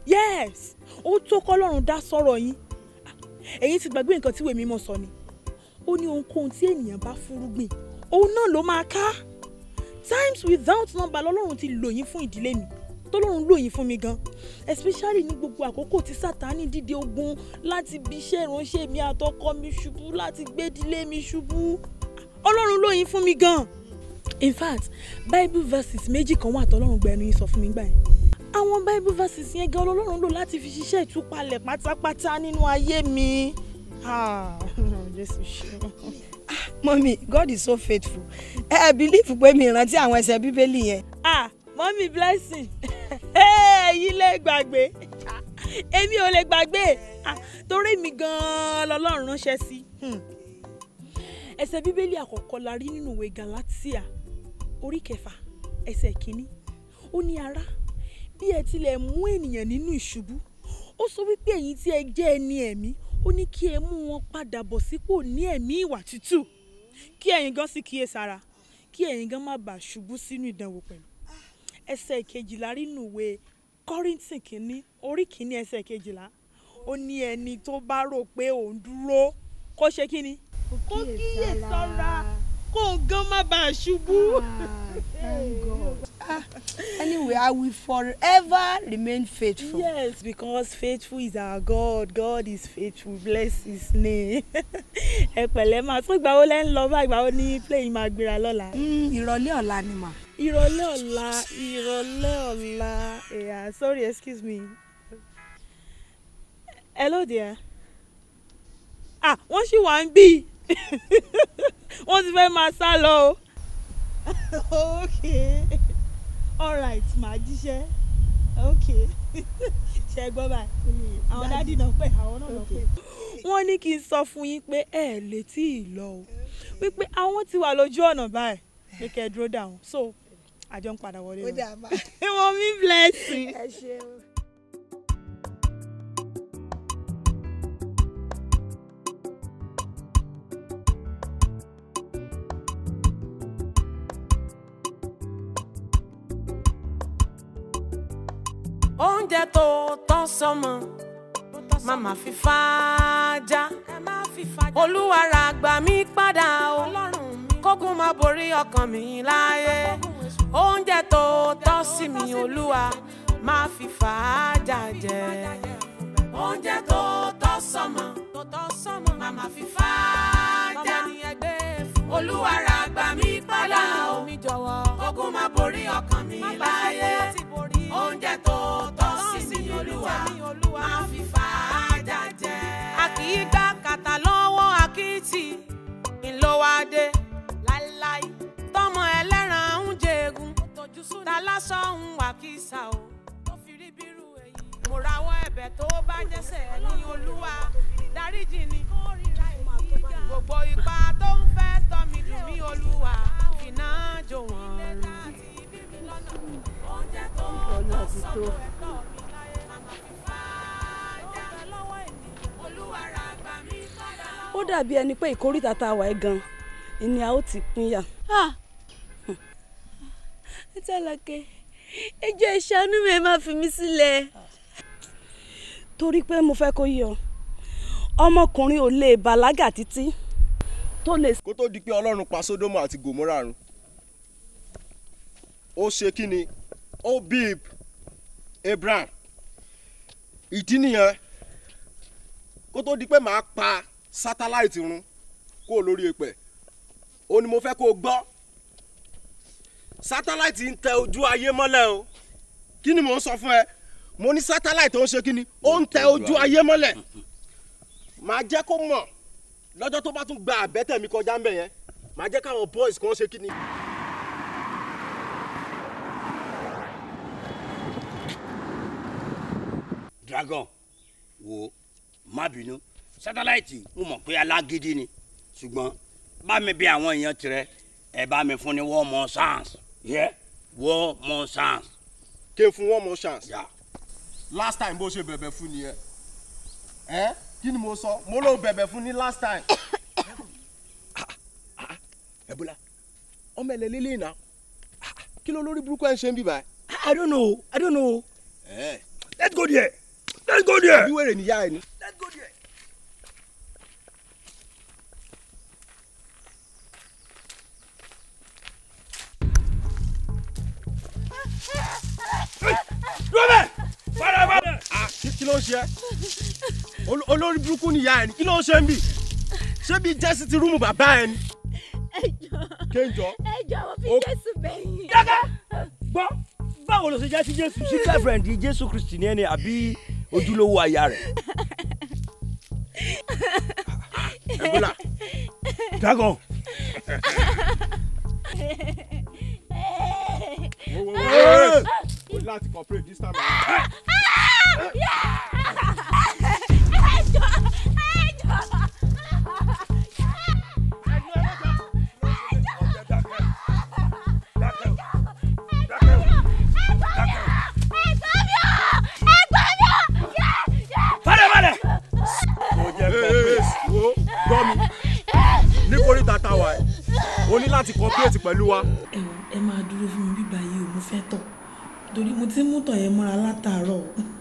Speaker 17: yes ó tó kọ́lọ́run dá sọ̀rọ̀ yín ẹ̀yin ti gbàgbé nǹkan tí ìwé mímọ́ sọ ni ó ní ohunkóhun tí ènìyàn bá fúrúgbìn òun náà ló máa ká times without number lọ́lọ́run ti lò yín fún ìdílé mi tọ́lọ́run lò yín fún mi gan especially ní gbogbo àkókò tí sátani dìde ogun láti bí iṣẹ́ ìránṣẹ́ mi àtọkọ mi ṣubú láti gbé ìdílé mi ṣubú ọlọ́run lò yín fún mi gan in fact bible verses méjì kan wà tọ́lọ́run gba ẹnu yín sọ fún mi gbà yẹn àwọn bible verses yẹn gan ọlọ́run lò láti fi ṣiṣẹ́ ìtúpalẹ̀ pátápátá nínú ayé mi Ah, jésù ṣe
Speaker 14: mọ́mí god is so faithful ẹ ẹ believe pé mi rántí àwọn ẹsẹ̀ bíbélì yẹn.
Speaker 17: ah mọ́mí blessing èyí lè gbàgbé èmi ò lè gbàgbé Ah, torí mi gan-an lọ́lọ́run ránṣẹ́ sí Hmm. ẹsẹ̀ bíbélì àkọ́kọ́ la rí nínú ìwé galatia orí kẹfà ẹsẹ̀ kínní ó ní ará bí ẹ tilẹ̀ mú ènìyàn nínú ìṣubú ó sọ wípé ẹ̀yin tí ẹ jẹ́ ẹni ẹ̀mí ó ní kí ẹ mú wọn padà bọ̀ sípò ní ẹ̀mí ìwà tútù kí ẹ̀yin gan sì kíyèsára kí ẹ̀yin gan má bàa ṣubú sínú ìdánwò pẹ̀lú ẹsẹ̀ kejìlá rí nínú ìwé kọ́rìntì kínní orí kínní ẹsẹ̀ kejìlá ó ní ẹni tó bá rò pé òun dúró kó ṣe kí ni kó kíyè sára kó gan má bàa ṣubú.
Speaker 14: anyway i will forever remain faithful.
Speaker 17: yes because faithful is our god god is faithful bless his name. ẹ pẹ̀lẹ́ máa tún ìgbà wo lẹ́ ń lọ bá ìgbà wo ní plane máa gbéra lọ́la.
Speaker 14: ìrọ̀lẹ́ ọ̀la ni mà.
Speaker 17: ìrọ̀lẹ́ ọ̀la ìrọ̀lẹ́ ọ̀la yeah, sorry excuse me. hello dear. ah wọ́n ṣì wà ń bí wọ́n ti fẹ́ máa sá lọ o. okay alright màá jíṣẹ́ okay ṣe gbọ́ báyìí àwọn dádì náà pè àwọn náà náà pè. wọ́n ní kí n sọ fún yín pé ẹ lè tí ì lọ o wípé àwọn ti wà lójú ọ̀nà báyìí pé kẹ́ ẹ dúró dà wọ́n so àjọ ń padà wọlé
Speaker 14: ó dà bá.
Speaker 17: wọ́n mi blessing.
Speaker 14: ẹ ṣeun.
Speaker 3: oúnjẹ tó tọ́ sọmọ màmá fi fàájà olúwa ra gbà mí padà o kógun má borí ọkàn mi láyé oúnjẹ tó tọ́ sí mi olúwa má fi fàájà jẹ oúnjẹ tó tọ́ sọmọ màmá fi fàájà olúwa ra gbà mí padà o kógun má borí ọkàn mi láyé oúnjẹ tó tọ́ sí mi olúwa máa fi fàájà jẹ. a kì í gbá kàtà lọ́wọ́ akitì ńlọ́wádé láíláí tọmọ ẹlẹ́ran ń jẹ̀gùn ta lásán ń wà kísà o mo rawọ́ ẹ̀bẹ̀ tó bá jẹ́sẹ̀ ní olúwa dáríjì ni gbogbo ipa tó ń fẹ́ tọ́ mi dùn mí olúwa fìnnà jò wọ́n
Speaker 14: ọ̀nà ti tó.
Speaker 12: ó dàbí ẹni pé ìkórìtà tá a wà ẹ́ gan ni a ó ti pínyà.
Speaker 7: Tálàkẹ́ ẹjọ́ ìṣàánú mi ẹ má fi mí sílẹ̀.
Speaker 12: torí pé mo fẹ́ kó yé ọ ọmọkùnrin ò lè bàlágà títí tó lè.
Speaker 18: kó tó di pé ọlọ́run pa sódómù àti gòmórà run ó ṣe kí ni ó bí abraham ìdí nìyẹn kó tó di pé màá pa sátáláìtì run kó o lórí èpẹ̀ ó ní mo fẹ́ kó o gbọ́ sátáláìtì ń tẹ ojú ayé mọ́lẹ̀ o kí ni mò ń sọ fún ẹ mo ní sátáláìtì ó ń ṣe kí ni ó ń tẹ ojú ayé mọ́lẹ̀ màá jẹ́ kó mọ̀ lọ́jọ́ tó bá tún gba àbẹ́tẹ̀ mi kọjá ń bẹ̀ yẹn màá jẹ́ káwọn boys kan ṣe kí ni.
Speaker 19: dragon wo má bínú sátáláìtì mo mọ̀ pé alágídí ni ṣùgbọ́n bá mi bí àwọn èèyàn tirẹ̀ ẹ bá mi fún ní one more chance yẹ one more chance.
Speaker 18: kí n fún one more chance. last time bó ṣe bẹ̀bẹ̀ fún nìyẹn ẹ kí ni mo sọ mo ló bẹ̀bẹ̀ fún ní last time. ẹ̀bùlà ọmọ ẹ̀lẹ́ lélẹ̀ iná kí ló lórí burúkú ẹ̀ ń ṣe ń bíbá.
Speaker 8: I don't know I don't know.
Speaker 18: ẹ
Speaker 19: let's go there let's go there.
Speaker 18: àbí wèrè níyà ẹ ni.
Speaker 19: Robert! Farabalẹ̀!
Speaker 18: Ah, kí kí ló ń ṣe ẹ́ Ol- olórí burúkú níyà ẹ ni kí ló ń ṣe ń bì ṣé bí jẹ́sí ti rúùmù bàbá ẹ ni. kéńjọ.
Speaker 15: ẹjọ́ mo fi jésù bẹ̀yìn.
Speaker 19: gbọ́ báwo ló ṣe jẹ́ sí jésù sí girlfriend jésù kristi ní ẹni àbí ojúlówó aya rẹ̀.
Speaker 18: Ebola.
Speaker 19: dragon.
Speaker 18: Wo, wo, wo, wo. o ní láti cooperate this time around.
Speaker 19: farabalẹ̀.
Speaker 18: mo jẹ cooperate wo gbọ́ mi ní kórìíta táwa ẹ̀ o ní láti cooperate pẹ̀lú wa.
Speaker 17: ẹ wò ẹ máa dúró fún mi bíbá yìí o mo fẹ́ tọ̀ torí mo ti ń mú tọ̀ yẹn mọ́ra látàárọ̀.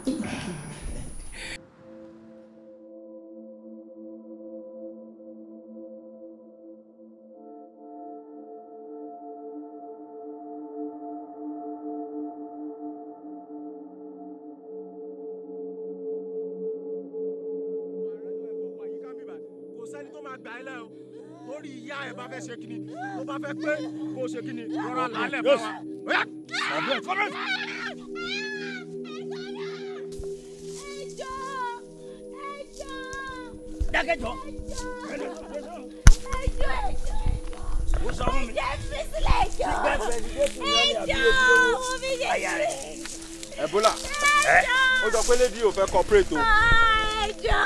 Speaker 18: kò sẹ́ni tó máa gbà ẹ́ lẹ́ o lórí ìyá ẹ̀ bá fẹ́ ṣe kíni tó bá fẹ́ pé kó o ṣe kíni rọra lálẹ́ fún wa. Oya, cooperate, cooperate.
Speaker 19: dákẹ́jọ́.
Speaker 15: Ó sọ fún mi. Ẹ fi sílẹ̀ ẹjọ́. Ẹjọ́ mo fi jẹ́ sílẹ̀.
Speaker 18: Ebola ó sọ pé lady ò fẹ́ cooperate o.
Speaker 15: Ẹjọ́.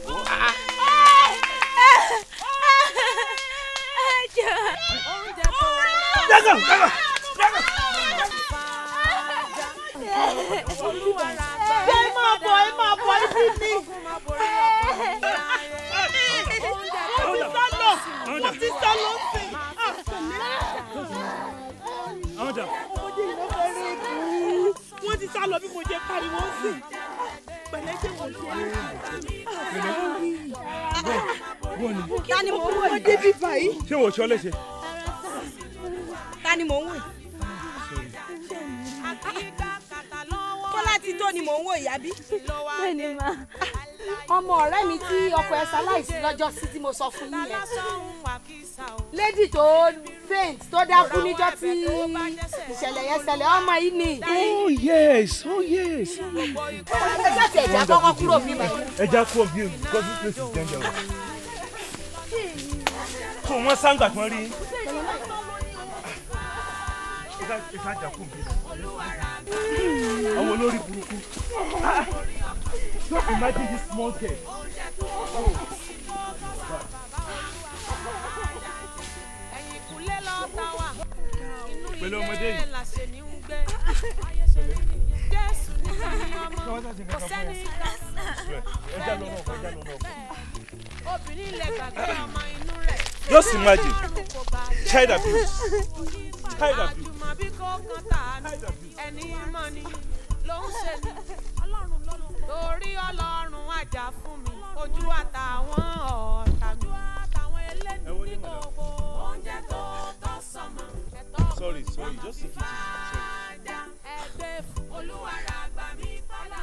Speaker 15: Ẹjọ́.
Speaker 19: Dragon, dragon.
Speaker 17: ẹ máa bọ̀ ẹ máa bọ̀ ibi ni. mo ti sá lọ mo ti sá lọ sí i.
Speaker 19: àwọn jà.
Speaker 17: ọmọdé yìí ló fẹ́ rí ibù. wọ́n ti sá lọ bí mo jẹ pariwo sí i. pẹ̀lẹ́ ṣe wọ́n ṣe é.
Speaker 14: ta ni mò ń wò
Speaker 17: Wọ́n débi báyìí.
Speaker 16: ṣé wò ó ṣọ́ léṣe.
Speaker 14: ta ni mò ń wò yìí. bọ́lá ti tó ni mò ń wò yìí àbí.
Speaker 6: bẹ́ẹ̀ni ma ọmọ ọ̀rẹ́ mi tí ọkọ ẹ̀ ṣaláìsí lọ́jọ́ sí tí mo sọ fún yín yẹn lady tó faint tó dákú níjọ́ tí ìṣẹ̀lẹ̀ yẹn ṣẹlẹ̀ ọmọ yìí ni.
Speaker 16: oh yes oh yes.
Speaker 6: ẹ jáde ẹ̀já kọ́kọ́ kúrò bí báyìí.
Speaker 16: ẹ já kúrò bí because this place is dangerous. kò wọ́n sáńgbà tí wọ́n rí. ẹ ká ẹ ká jà kúrò bí. àwọn olórí burúkú. Ah, just imagine this small girl. Oh. pẹ̀lú ọmọdé yìí. Just imagine child abuse. Child abuse.
Speaker 3: torí ọlọ́run àjà fún mi ojú àtàwọn ọ̀tá mi.
Speaker 16: ẹlẹ́ni
Speaker 3: gbogbo oúnjẹ tó tọ́ sọ́mọ.
Speaker 16: Sorry, sorry, just take it easy. Sorry.
Speaker 3: ẹgbẹ́ fún olúwara gbà mí padà.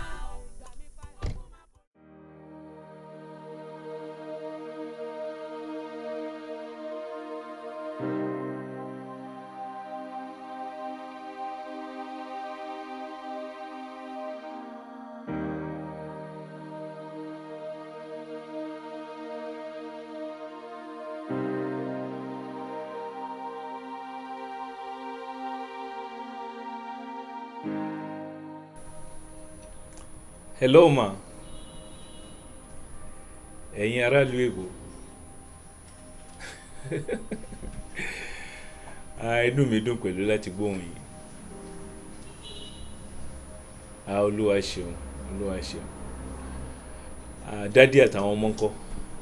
Speaker 2: hello ma ẹ̀yin aráàlú èbó ah, inú mi dùn pẹ̀lú láti gbóhùn yìí ah, olúwa ṣeun olúwa ṣeun ah, dádì àtàwọn ọmọ ńkọ́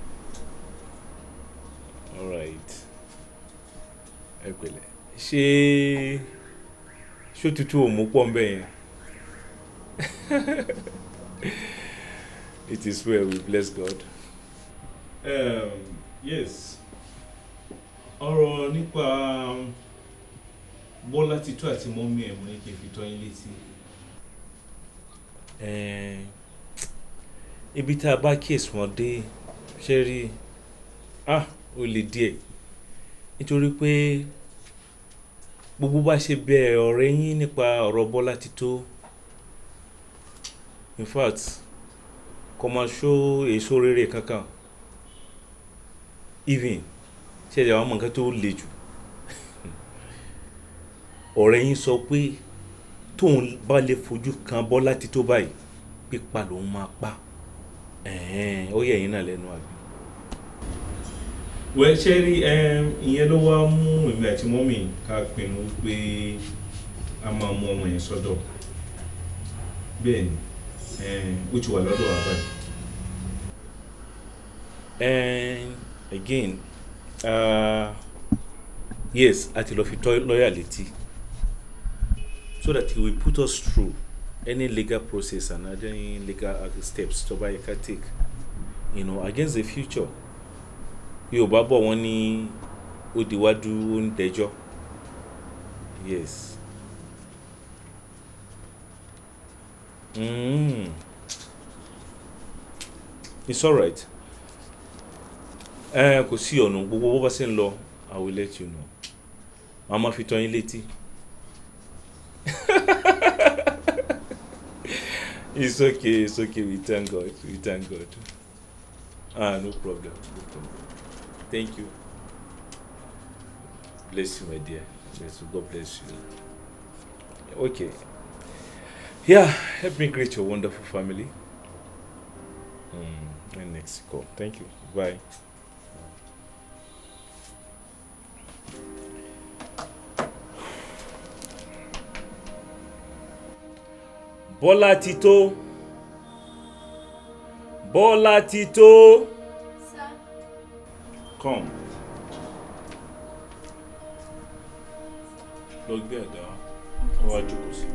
Speaker 2: alright ẹ pẹ̀lẹ́ ṣé ṣó tutù òmù pọ̀ ń bẹ̀ yẹn It is well, we bless God. Um, yes. Ọ̀rọ̀ nípa Bọ́lá Títú àti mọ́mí ẹ̀ mo ní kí n fi tọ́ yín létí. Eh, Ibi tá a bá kíyèsí wọn dé ṣe rí ah ó le díẹ̀ nítorí pé gbogbo bá ṣe bẹ ọ̀rẹ́ yín nípa ọ̀rọ̀ Bọ́lá Títú in fact kò máa ṣó èso rere kankan even ṣẹ̀ṣẹ̀ àwọn ọmọ nǹkan tó le jù ọ̀rẹ́ yín sọ pé tóun bá lè fojú kan Bọ́lá Títú báyìí pípa lòun máa pa ẹ̀hẹ́n, ó yẹ ẹ̀yin náà lẹ́nu àbí. wẹ́ ṣe rí ìyẹn ló wá mú èmi àti mọ́mì ká pinnu pé a máa mú ọmọ yẹn sọ́dọ̀ bẹ́ẹ̀ ni ó ti wà lọ́dọ̀ wa báyìí. And again uh, yes a ti lọ fi tọ́ lọ́ọ̀yà létí so that he will put us through any legal process and any legal steps tó bá yẹ ká take you know against the future yorùbá bọ̀ wọ́n ní ó diwájú ó ń dẹjọ́ yes. Mm. It's alright. Ẹ kò sí ọ̀nà gbogbo bó bá ṣe ń lọ I will let you know. Màá máa fi tọ́ yín létí. It's okay, it's okay, we thank God, we thank God. Ah, no problem, no problem. Thank you. Bless you, my dear. Bless you, God bless you. Okay. Yeah, help me greet your wonderful family. Mm, in Mexico. Thank you. Bye. Bọ́lá Tító. Bọ́lá Tító. Come. Lọ gbé àga wá. Ó wá jókòó sí.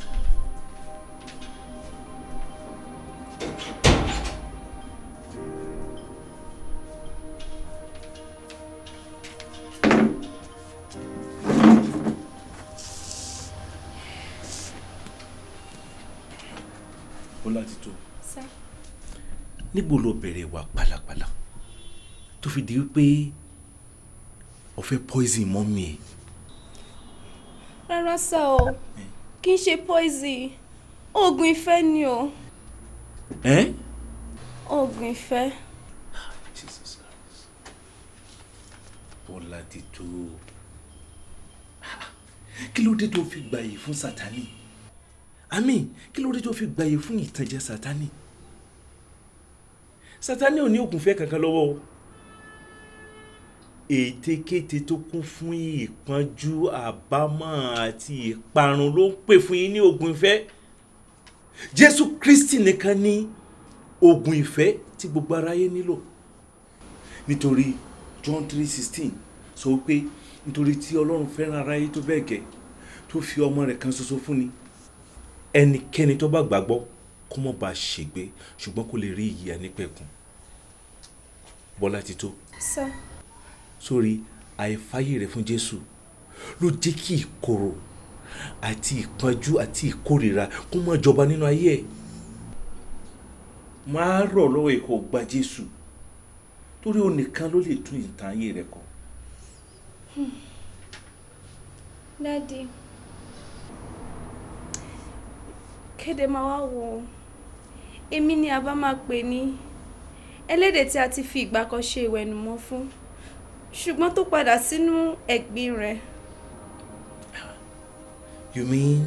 Speaker 2: Bọ́lá Tító.
Speaker 7: Sir.
Speaker 2: Níbo lo bẹ̀rẹ̀ wà pálapàla tó fi di wípé o fẹ́ poison mọ́mí ẹ̀?
Speaker 7: rárá sá o kì í ṣe poison oògùn ìfẹ́ ni o
Speaker 2: Ẹ́
Speaker 7: oògùn ìfẹ́.
Speaker 2: Jesus Christ. Bọ́lá Tító. Kí ló dé tó fi gbàyè fún Sátánì? Àmín, kí ló dé tó fi gbàyè fún ìtànjẹ Sátánì? Sátánì ò ní ògùn fẹ́ kankan lọ́wọ́ o. Ètekéte tó kún fún ìpọ́njú àbámọ̀ àti ìparun ló ń pè fún yín ní ògùn ìfẹ́. Jésù Kristi nìkan ní ògùn ìfẹ́ tí gbogbo aráyé nílò. Nítorí John three sixteen sọ pé nítorí tí Ọlọ́run fẹ́ràn aráyé tó bẹ́ẹ̀ gẹ́ tó fi ọmọ rẹ̀ kan ṣoṣo fún ni ẹnikẹ́ni tó bá gbàgbọ́ kó má bàa ṣègbé ṣùgbọ́n kó lè rí ìyè nípẹ̀kun. Bọ́lá Tító
Speaker 7: sá
Speaker 2: sórí àìfáyè rẹ̀ fún Jésù ló jẹ́ kí ìkorò àti ìpọ́njú àti ìkórìíra kó má jọba nínú ayé ẹ̀ máa rọ̀ lọ́wọ́ ìkó gba Jésù torí òun nìkan ló lè tún ìtàn ayé rẹ̀ kọ.
Speaker 7: dádì kéde máa wá wò ó èmi ni a bá máa pè ní ẹlẹ́dẹ̀ tí a ti fi ìgbà kan ṣe ìwẹ̀nùmọ́ fún ṣùgbọ́n tó padà sínú ẹ̀gbin rẹ̀.
Speaker 2: You mean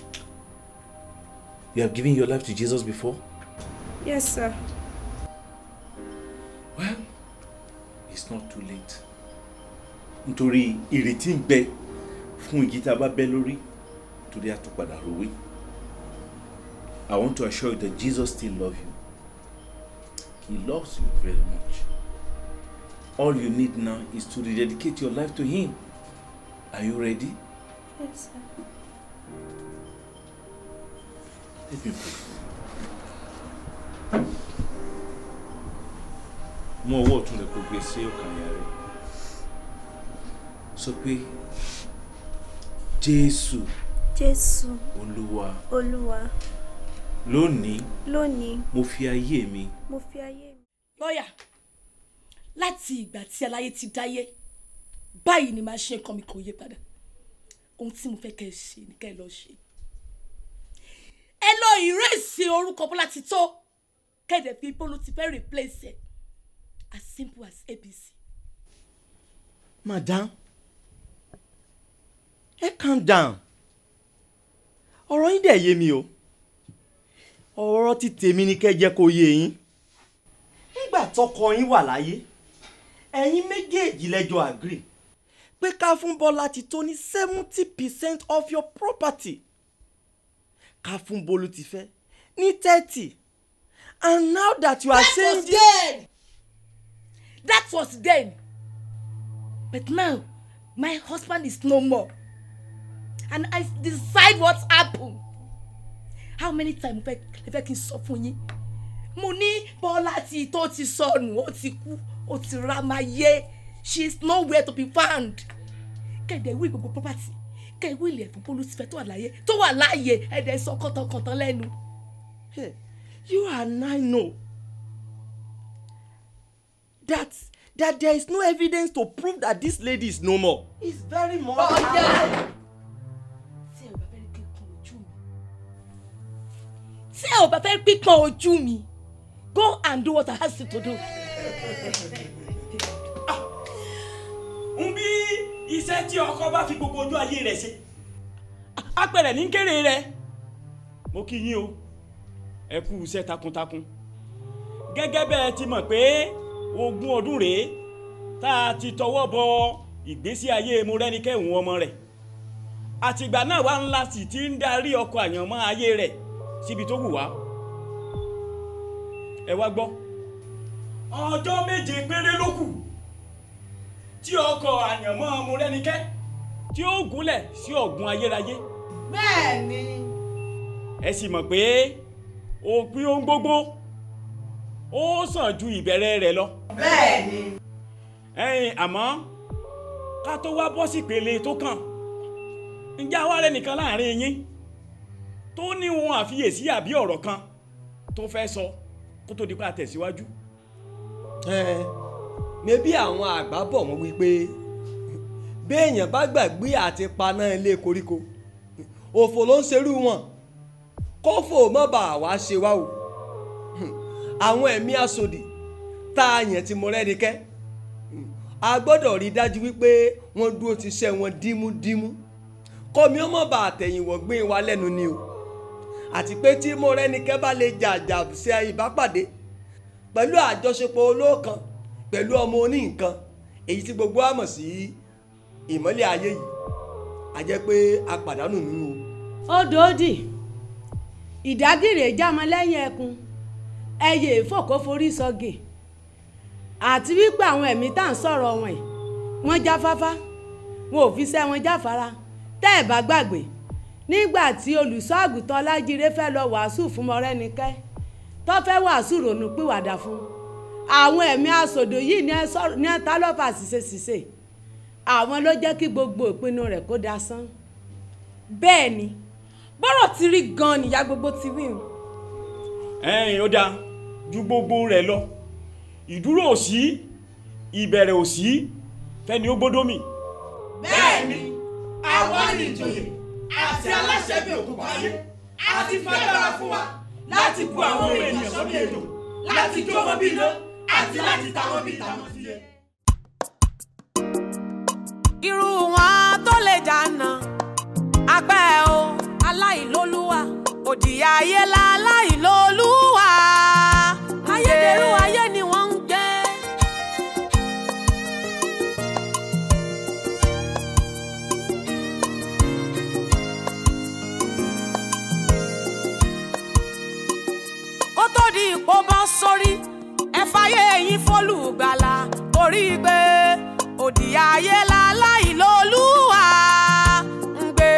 Speaker 2: you have given your life to Jesus before?
Speaker 7: yes sir.
Speaker 2: Well, it's not too late. Nítorí ìrètí ń bẹ fún igi tá a bá bẹ́ lórí torí a tún padà ròwé. I want to assure you that Jesus still loves you. He loves you very much. All you need now is to rededicate your life to Him. Are you ready?
Speaker 7: yes sir.
Speaker 2: Let me pray. mú ọwọ́ ọ̀tún rẹ kó gbé sí ọkàn àyà rẹ sọ pé jésù
Speaker 7: jésù
Speaker 2: olúwa
Speaker 7: olúwa
Speaker 2: lónìí
Speaker 7: lónìí
Speaker 2: mo fi ayé mi
Speaker 7: mo fi ayé mi.
Speaker 12: lọ́yà láti ìgbà tí aláyé ti dáyé báyìí ni màá ṣe nǹkan mi kò yé padà ohun tí mo fẹ́ kẹ́ ẹ ṣe ni kẹ́ ẹ lọ ṣe ẹ lọ ìrẹsì orúkọ bọ́lá ti tó kẹ́ẹ̀dẹ̀ fi bọ́lú ti fẹ́ replace ẹ̀ as simple as abc.
Speaker 8: madam ẹ calm down ọ̀rọ̀ yín dẹ̀ yé mi o ọ̀rọ̀ ti tèmi ni kẹ́ jẹ́ kó yé yín nígbà tọkọ yín wà láyé ẹ̀yin méjèèjì lẹ́jọ́ agree pé ká fún Bọ́lá ti tó ní seventy percent of your property ká fún Bólú ti fẹ́ ní thirty and now that you are
Speaker 12: that
Speaker 8: saying
Speaker 12: was then that was then but now my husband is no more and I decide what happen how many times mo fẹ́ ẹ fẹ́ kí n sọ fún yín mo ní Bọ́lá tí tó ti sọnù ó ti kú ó ti ra máa yé she is nowhere to be found kẹ̀dẹ̀ wí gbogbo property kẹ̀ wí ilẹ̀ fún Bólú ti fẹ́ tó wà láyé tó wà láàyè ẹ̀dẹ̀ sọ kọ́tọ̀kọ́tọ̀ lẹ́nu.
Speaker 8: you and I know that that there is no evidence to prove that this lady is no more. it's very much.
Speaker 12: Ọ̀yá! tí ẹ ò bá fẹ́ pípọ́n ojú mi go and do what I ask you to do.
Speaker 20: ń bí iṣẹ́ tí ọkọ bá fi gbogbo ojú ayé rẹ̀ ṣe apẹ̀rẹ̀ ní kéré rẹ̀ mo kí yín o ẹ kú iṣẹ́ takuntakun gẹ́gẹ́ bẹ́ẹ̀ ti mọ̀ pé ogún ọdún rèé tá a ti tọwọ́ bọ ìgbésí ayé Mọ́rẹ́nikẹ́ ọmọ rẹ̀ àtìgbà náà wà ńlá sì ti ń darí ọkọ̀ àyànmọ́ ayé rẹ̀ síbi tó wù wá ẹ wá gbọ́ ọjọ́ méje péré ló kù tí ọkọ̀ àyànmọ́ Mọ́rẹ́nikẹ́ tí ó gúnlẹ̀ sí ọ̀gbun ayérayé
Speaker 12: bẹ́ẹ̀ni.
Speaker 20: ẹ sì mọ̀ pé òpin ohun gbogbo ó sàn ju ìbẹ̀rẹ̀ rẹ̀ lọ.
Speaker 12: bẹ́ẹ̀ni.
Speaker 20: ẹ̀yin àmọ́ ká tó wá bọ́ sí ìpele tó kàn ǹjẹ́ àwa rẹ̀ nìkan láàrin yín tó ní ohun àfiyèsí àbí ọ̀rọ̀ kan tó fẹ́ sọ kó tó di pa tẹ̀síwájú.
Speaker 21: ẹ mẹbí àwọn àgbà bọ̀ wọ́n wípé béèyàn bá gbàgbé àti paná ilé koríko òfò ló ń ṣerú wọn kófò mọ́ bá wa ṣe wá o àwọn ẹ̀mí asòdì tá a yàn ti Mọ́rẹ́nikẹ́ a gbọ́dọ̀ rí i dájú wípé wọ́n dúró ti ṣe wọn dímúdímú kọ́mi ó mọ̀ bá àtẹ̀yìnwó gbé wa lẹ́nu ni o àti pé tí Mọ́rẹ́nikẹ́ bá lè jàjà ṣe ìbápàdé pẹ̀lú àjọṣepọ̀ olóòkan pẹ̀lú ọmọ oníǹkan èyí tí gbogbo wa mọ̀ sí ìmọ́lẹ̀ ayé yìí a jẹ́ pé a pàdánù nínú o.
Speaker 22: ó dòódì ìdágìrì jámọ lẹ́yìn ẹkùn ẹyẹ ìfòkó forí sọgè àti wípé àwọn ẹ̀mí tá à ń sọ̀rọ̀ wọn yìí wọ́n jáfáfá wọn ò fi sẹ́ wọn jáfara tẹ́ ẹ̀ bá gbàgbé nígbà tí olùṣọ́ àgùntàn ọlájíré fẹ́ lọ wàásù fún Mọ́rẹ́nikẹ́ tó fẹ́ wàásù rònú pìwàdà fún àwọn ẹ̀mí asòdò yìí ní ẹ ta lọ́fà ṣìṣe ṣìṣe àwọn ló jẹ́ kí gbogbo ìpinnu rẹ̀ kó dasán.
Speaker 17: bẹ́ẹ̀ ni bọ́rọ̀ ti rí gan-an nìyá gbogbo ti wí o.
Speaker 20: ẹ̀yin ó dáa ju gbogbo rẹ̀ lọ ìdúró ò sí ìbẹ̀rẹ̀ ò sí fẹ́ni ó gbódó mì.
Speaker 23: bẹ́ẹ̀ni àwa ni ìjòyè àti aláṣẹ bí òkùnkùn ayé àti fagbára fún wa láti bu àwọn ènìyàn sórí èdò láti jó wọn bí iná àti láti ta wọn bí ìtàwọn sí yẹ.
Speaker 3: irú wọn tó lè jànà apẹ́ o aláìlólúwa òdì ayé la aláìlólúwa ayédèrú ayé ni wọ́n ń gbé. kó tó di ipò bọ́ sórí ẹ fàyè yín fólùgbàlà torí pé òdì ayé la aláìlólúwa ń gbé.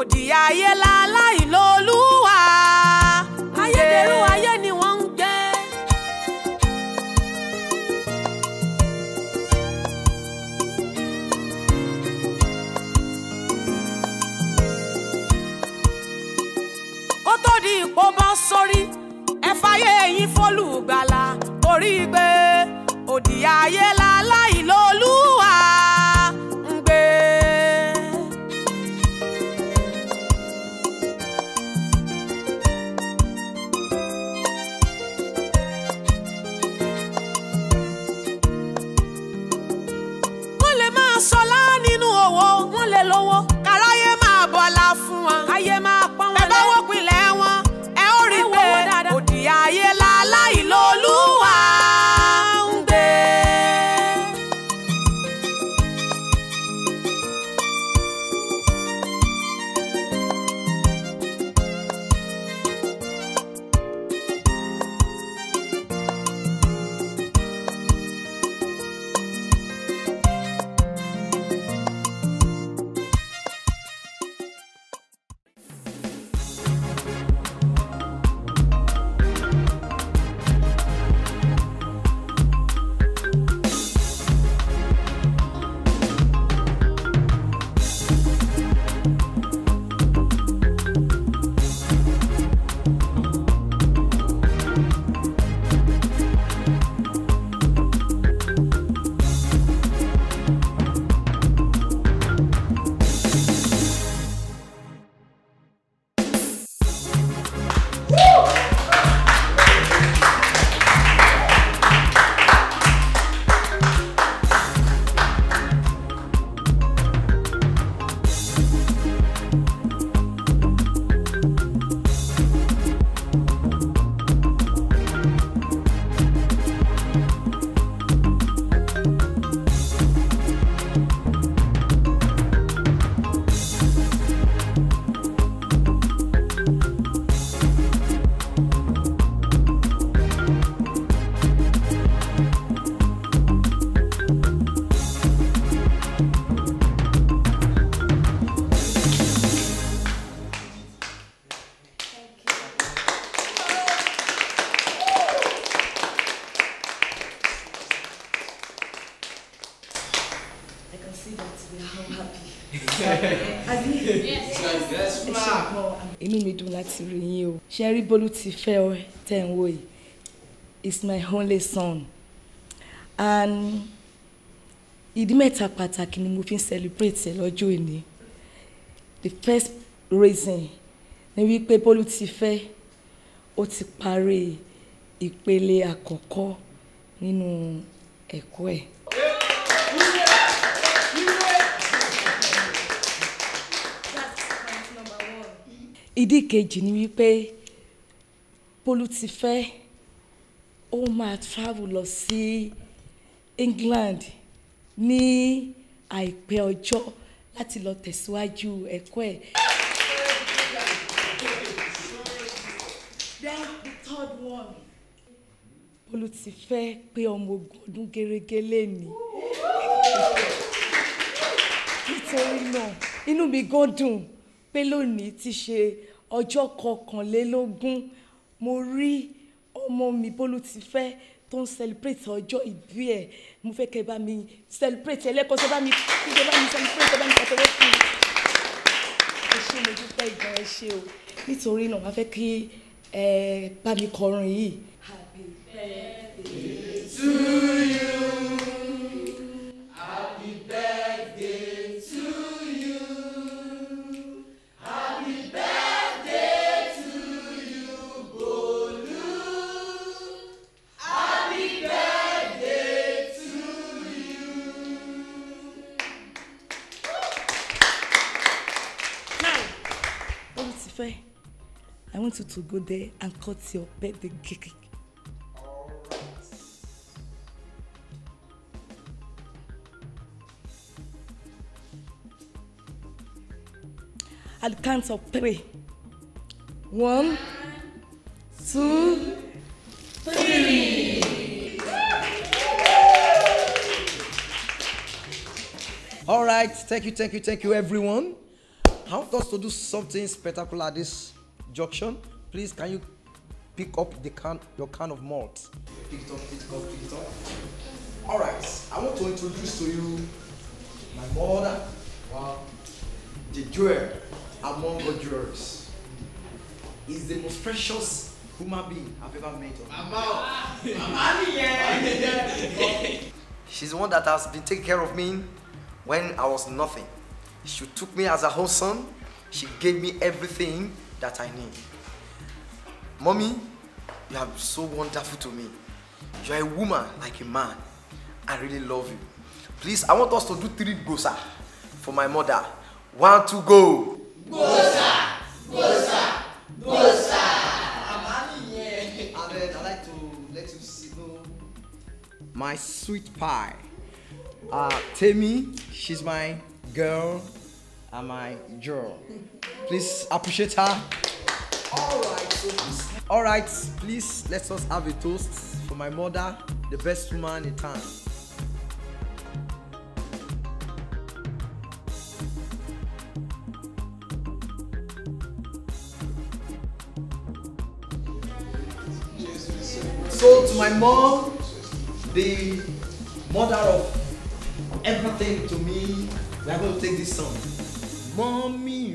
Speaker 3: òdì ayé láláì lólúwa ayédèrú ayé ni wọ́n ń gbé. kó tó di ipò bọ́ sórí ẹ fàyè yín fólùgbàlà torí pé òdì ayé láláì lólúwa ń gbé. wọ́n lè máa sọlá nínú òwò wọ́n lè lówó káráyé máa bọ̀lá fún wọn káyé máa pọ́n wọn lé. ẹ bá wọ́n pinlẹ̀ wọn ẹ ó rí i pé òdì ayé láláì lólúwa ń gbé.
Speaker 1: I can see that we are all happy. Abi?
Speaker 23: Yes. Yes,
Speaker 1: Ẹ
Speaker 23: ma.
Speaker 1: ṣe gan. Inú mi dùn láti rí yín o. Ṣé rí Bólú ti fẹ́ ọ tẹ̀ ń wò yìí? It's my only son. And ìdí mẹ́ta pàtàkì ni mo fi ń celebrate ẹ lọ́jọ́ òní. The first reason ni wípé Bólú ti fẹ́ ó ti parí ìpele àkọ́kọ́ nínú ẹ̀kọ́ ẹ̀. ìdí kejì ni wípé Bólú ti fẹ́ ó máa travel lọ sí England ní àìpẹ́ ọjọ́ láti lọ tẹ̀síwájú ẹ̀kọ́ ẹ̀. Then the third one. Bólú ti fẹ́ pé ọmọ ogún ọdún gẹ́gẹ́ lẹ́ni. nítorí náà inú mi gan dùn pé lónìí ti ṣe ọjọ́ kọkànlélógún mo rí ọmọ mi Bólú ti fẹ́ tó ń celebrate ọjọ́ ìbí ẹ̀ mo fẹ́ kẹ́ bá mi celebrate ẹlẹ́kọ̀ọ́ tó bá mi kí bá mi celebrate bá mi pàtẹ́wọ́ fún un ẹ ṣé mo dúpẹ́ ìgbà ẹ ṣé o nítorí náà wọ́n fẹ́ kí ẹ bá mi kọrin yìí. Happy birthday
Speaker 23: To you. Happy birthday to you. Happy birthday to you, Bolu. Happy birthday to you.
Speaker 1: Bólú ti fẹ́ I want you to go there and cut your birthday cake. At the count of three. One, two, three.
Speaker 21: All right, thank you, thank you, thank you, everyone.
Speaker 4: I want us to do something spectacular at this junction. Please, can you pick up the can, your can of malt? Pick it up, pick it up, pick it up. All right, I want to introduce to you my mother. Wow, the jewel among all jewels. Is the most precious human being I've ever met.
Speaker 23: Mama, Mama nìyẹn.
Speaker 4: She's the one that has been taking care of me when I was nothing. She took me as her own son. She gave me everything that I need. Mommy, you are so wonderful to me. You are a woman like a man. I really love you. Please, I want us to do three gosa for my mother. One, two, go.
Speaker 23: Gosa, gosa, gosa.
Speaker 4: And then I like to let you see know my sweet pie. Uh, Temi, she's my girl and my girl. Please appreciate her. All right, so please, all right, please let us have a toast for my mother, the best woman in town. So to my mom, the mother of everything to me, we are going to take this song. Mommy,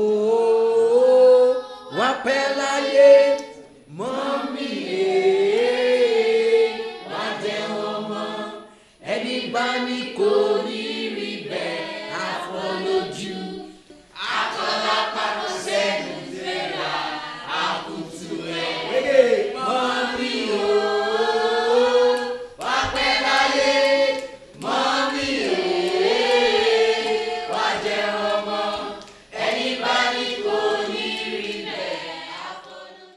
Speaker 4: oh, wá pẹ́ láyé. Mommy, eh, wá jẹ́ ọmọ. Ẹni bá ní kò ní rí bẹ́ẹ̀, àfọlójú. Akọ́lá parọ́ sẹ́nu fẹ́ra, àkùtù ẹ̀. Mommy, oh, wá pẹ́ láyé. Mommy, eh, wá jẹ́ ọmọ. Ẹni bá ní kò ní rí bẹ́ẹ̀, àfọlójú.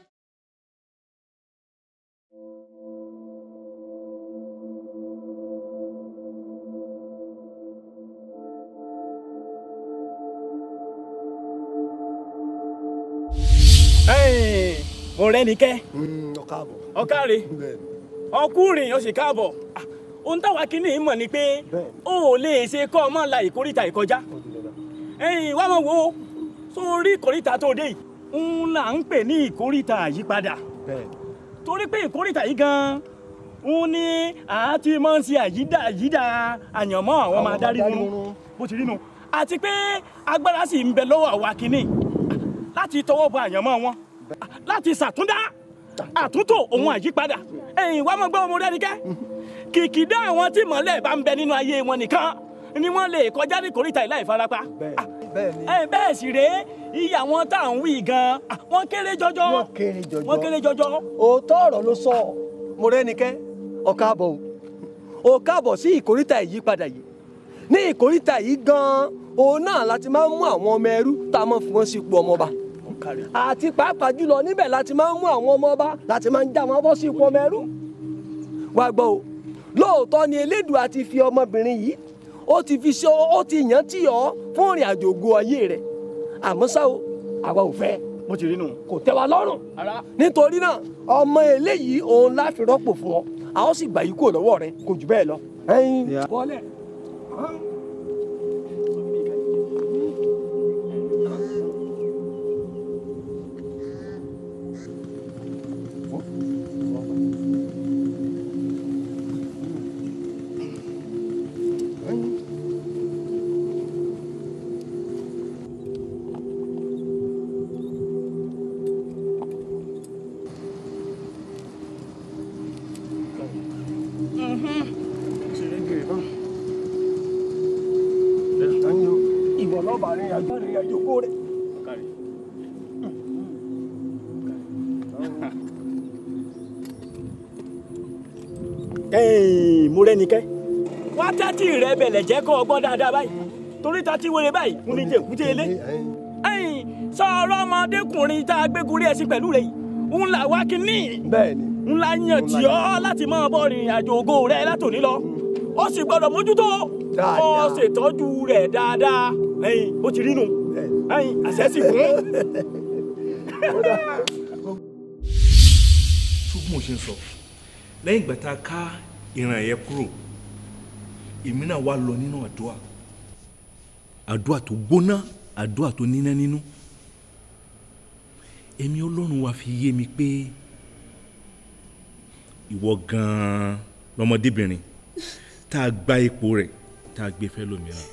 Speaker 20: Ẹ̀yin, mo rẹ́ ni kẹ́.
Speaker 18: ọ̀káàbọ̀.
Speaker 20: ọ̀kàrẹ̀ ọkùnrin ó sì káàbọ̀ Ah, ohun táwa kìíní mọ̀ ni pé o ò lè ṣe kọ́ ọmọ la ìkórìtà ìkọjá ẹ̀yin wá mọ̀ wo sórí ìkórìtà tó dé yìí ń là ń pè ní ìkórìtà àyípadà torí pé ìkórìtà yìí gan ń ní àti máa ń ṣe àyídà àyídà àyànmọ́ àwọn ọmọ adarí nínú bó ti rí nu àti pé agbára sì ń bẹ lọ́wọ́ àwa kìíní láti tọwọ́ bọ àyànmọ́ wọn láti ṣàtúndá àtúntò òun àyípadà ẹ̀yin wá mọ̀ gbọ́ ọmọ rẹ̀ nìkẹ́ kìkìdá àwọn tí mọ̀lẹ́ bá ń bẹ nínú ayé wọn nìkan ni wọ́n lè kọjá ní kòríta ìlà ìfarapa ẹ bẹ́ẹ̀ sì rèé iye àwọn tá à ń wí gan ah, wọ́n kéré jọjọ
Speaker 18: wọ́n kéré jọjọ.
Speaker 20: wọ́n kéré jọjọ.
Speaker 18: òótọ́ ọ̀rọ̀ ló sọ mo rẹ́nikẹ́ ọ̀káàbọ̀ o ò káàbọ̀ sí ìkóríta ìyípadà yìí ní ìkóríta yìí gan-an òun náà láti máa ń mú àwọn ọmọ ẹrú tá a máa fi wọ́n sí ipò ọmọọba àti pàápàá jùlọ níbẹ̀ láti máa ń mú àwọn ọmọọba láti máa ń já wọn bọ́ sí ipò ọmọ ẹrú wá gbọ́ o lóòótọ́ ni elédùà ti fi ọmọbìnrin yìí ó ti fi ṣe ó ti yàn tí ọ́ fún ìrìn àjò ògo ayé rẹ̀ àmọ́ ṣá o àwa ò fẹ́
Speaker 20: mo ti rí nu
Speaker 18: kò tẹ́ wa lọ́rùn nítorí náà ọmọ eléyìí òun láfi rọ́pò fún ọ a ó sì gbà yí kúrò lọ́wọ́ rẹ kò jù bẹ́ẹ̀ lọ. ẹyin bọ́lẹ̀. ìwọ lọ́ba rìn àjò rìn àjò kó rẹ̀.
Speaker 20: ẹ̀yin mo rẹ́ nìkẹ́ wá tẹ́tí rẹ bẹ̀lẹ̀ jẹ́ kọ́ ọgbọ́n dáadáa báyìí torí tẹ́tí wéré báyìí ń ní jẹ̀kútẹ́ ilé ẹ̀yin sọ̀rọ̀ ọmọdékùnrin tá a gbégun ẹṣin pẹ̀lú rẹ̀ yìí ń là wá kínní
Speaker 18: bẹ́ẹ̀ni
Speaker 20: ń la yàn tí ọ́ láti máa bọ́ rìnrìn àjò ògo rẹ látòní lọ ó sì gbọ́dọ̀ mójútó ó ṣètọ́jú rẹ̀ dáadáa ẹ̀yin ó ti rí nu ẹ̀yin àṣẹ sì gún.
Speaker 2: ṣùgbọ́n mo ṣe ń sọ lẹ́yìn ìgbà tá a ká ìran yẹn kúrò èmi náà wá lọ nínú àdúrà àdúrà tó gbóná àdúrà tó níná nínú ẹ̀mí ọlọ́run wa fi yé mi pé ìwọ gan-an lọmọdébìnrin tá a gba ipò rẹ̀ tá a gbé fẹ́ lómìíràn.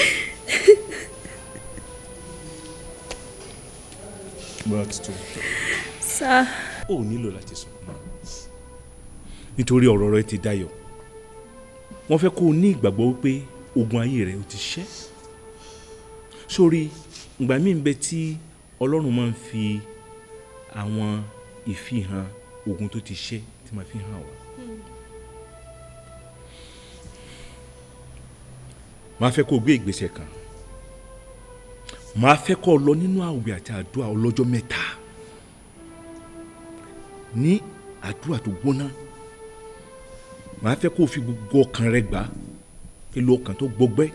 Speaker 2: bọ́lá ti tó.
Speaker 7: sá.
Speaker 2: ó nílò láti sọ mọ́ nítorí ọ̀rọ̀ rẹ ti dayọ̀ wọ́n fẹ́ kó o ní ìgbàgbọ́ wípé ogun ayé rẹ ó ti ṣẹ́ sórí ìgbà míì ń bẹ tí ọlọ́run máa ń fi àwọn ìfihàn ogun tó ti ṣẹ́ tí máa fi hàn wá. máa fẹ́ kó o gbé ìgbésẹ̀ kan máa fẹ́ kó o lọ nínú àwẹ̀ àti àdúrà ọlọ́jọ́ mẹ́ta ní àdúrà tó gbóná màá fẹ́ kó o fi gbogbo ọkàn rẹ gbà pẹ̀lú ọkàn tó gbọgbẹ́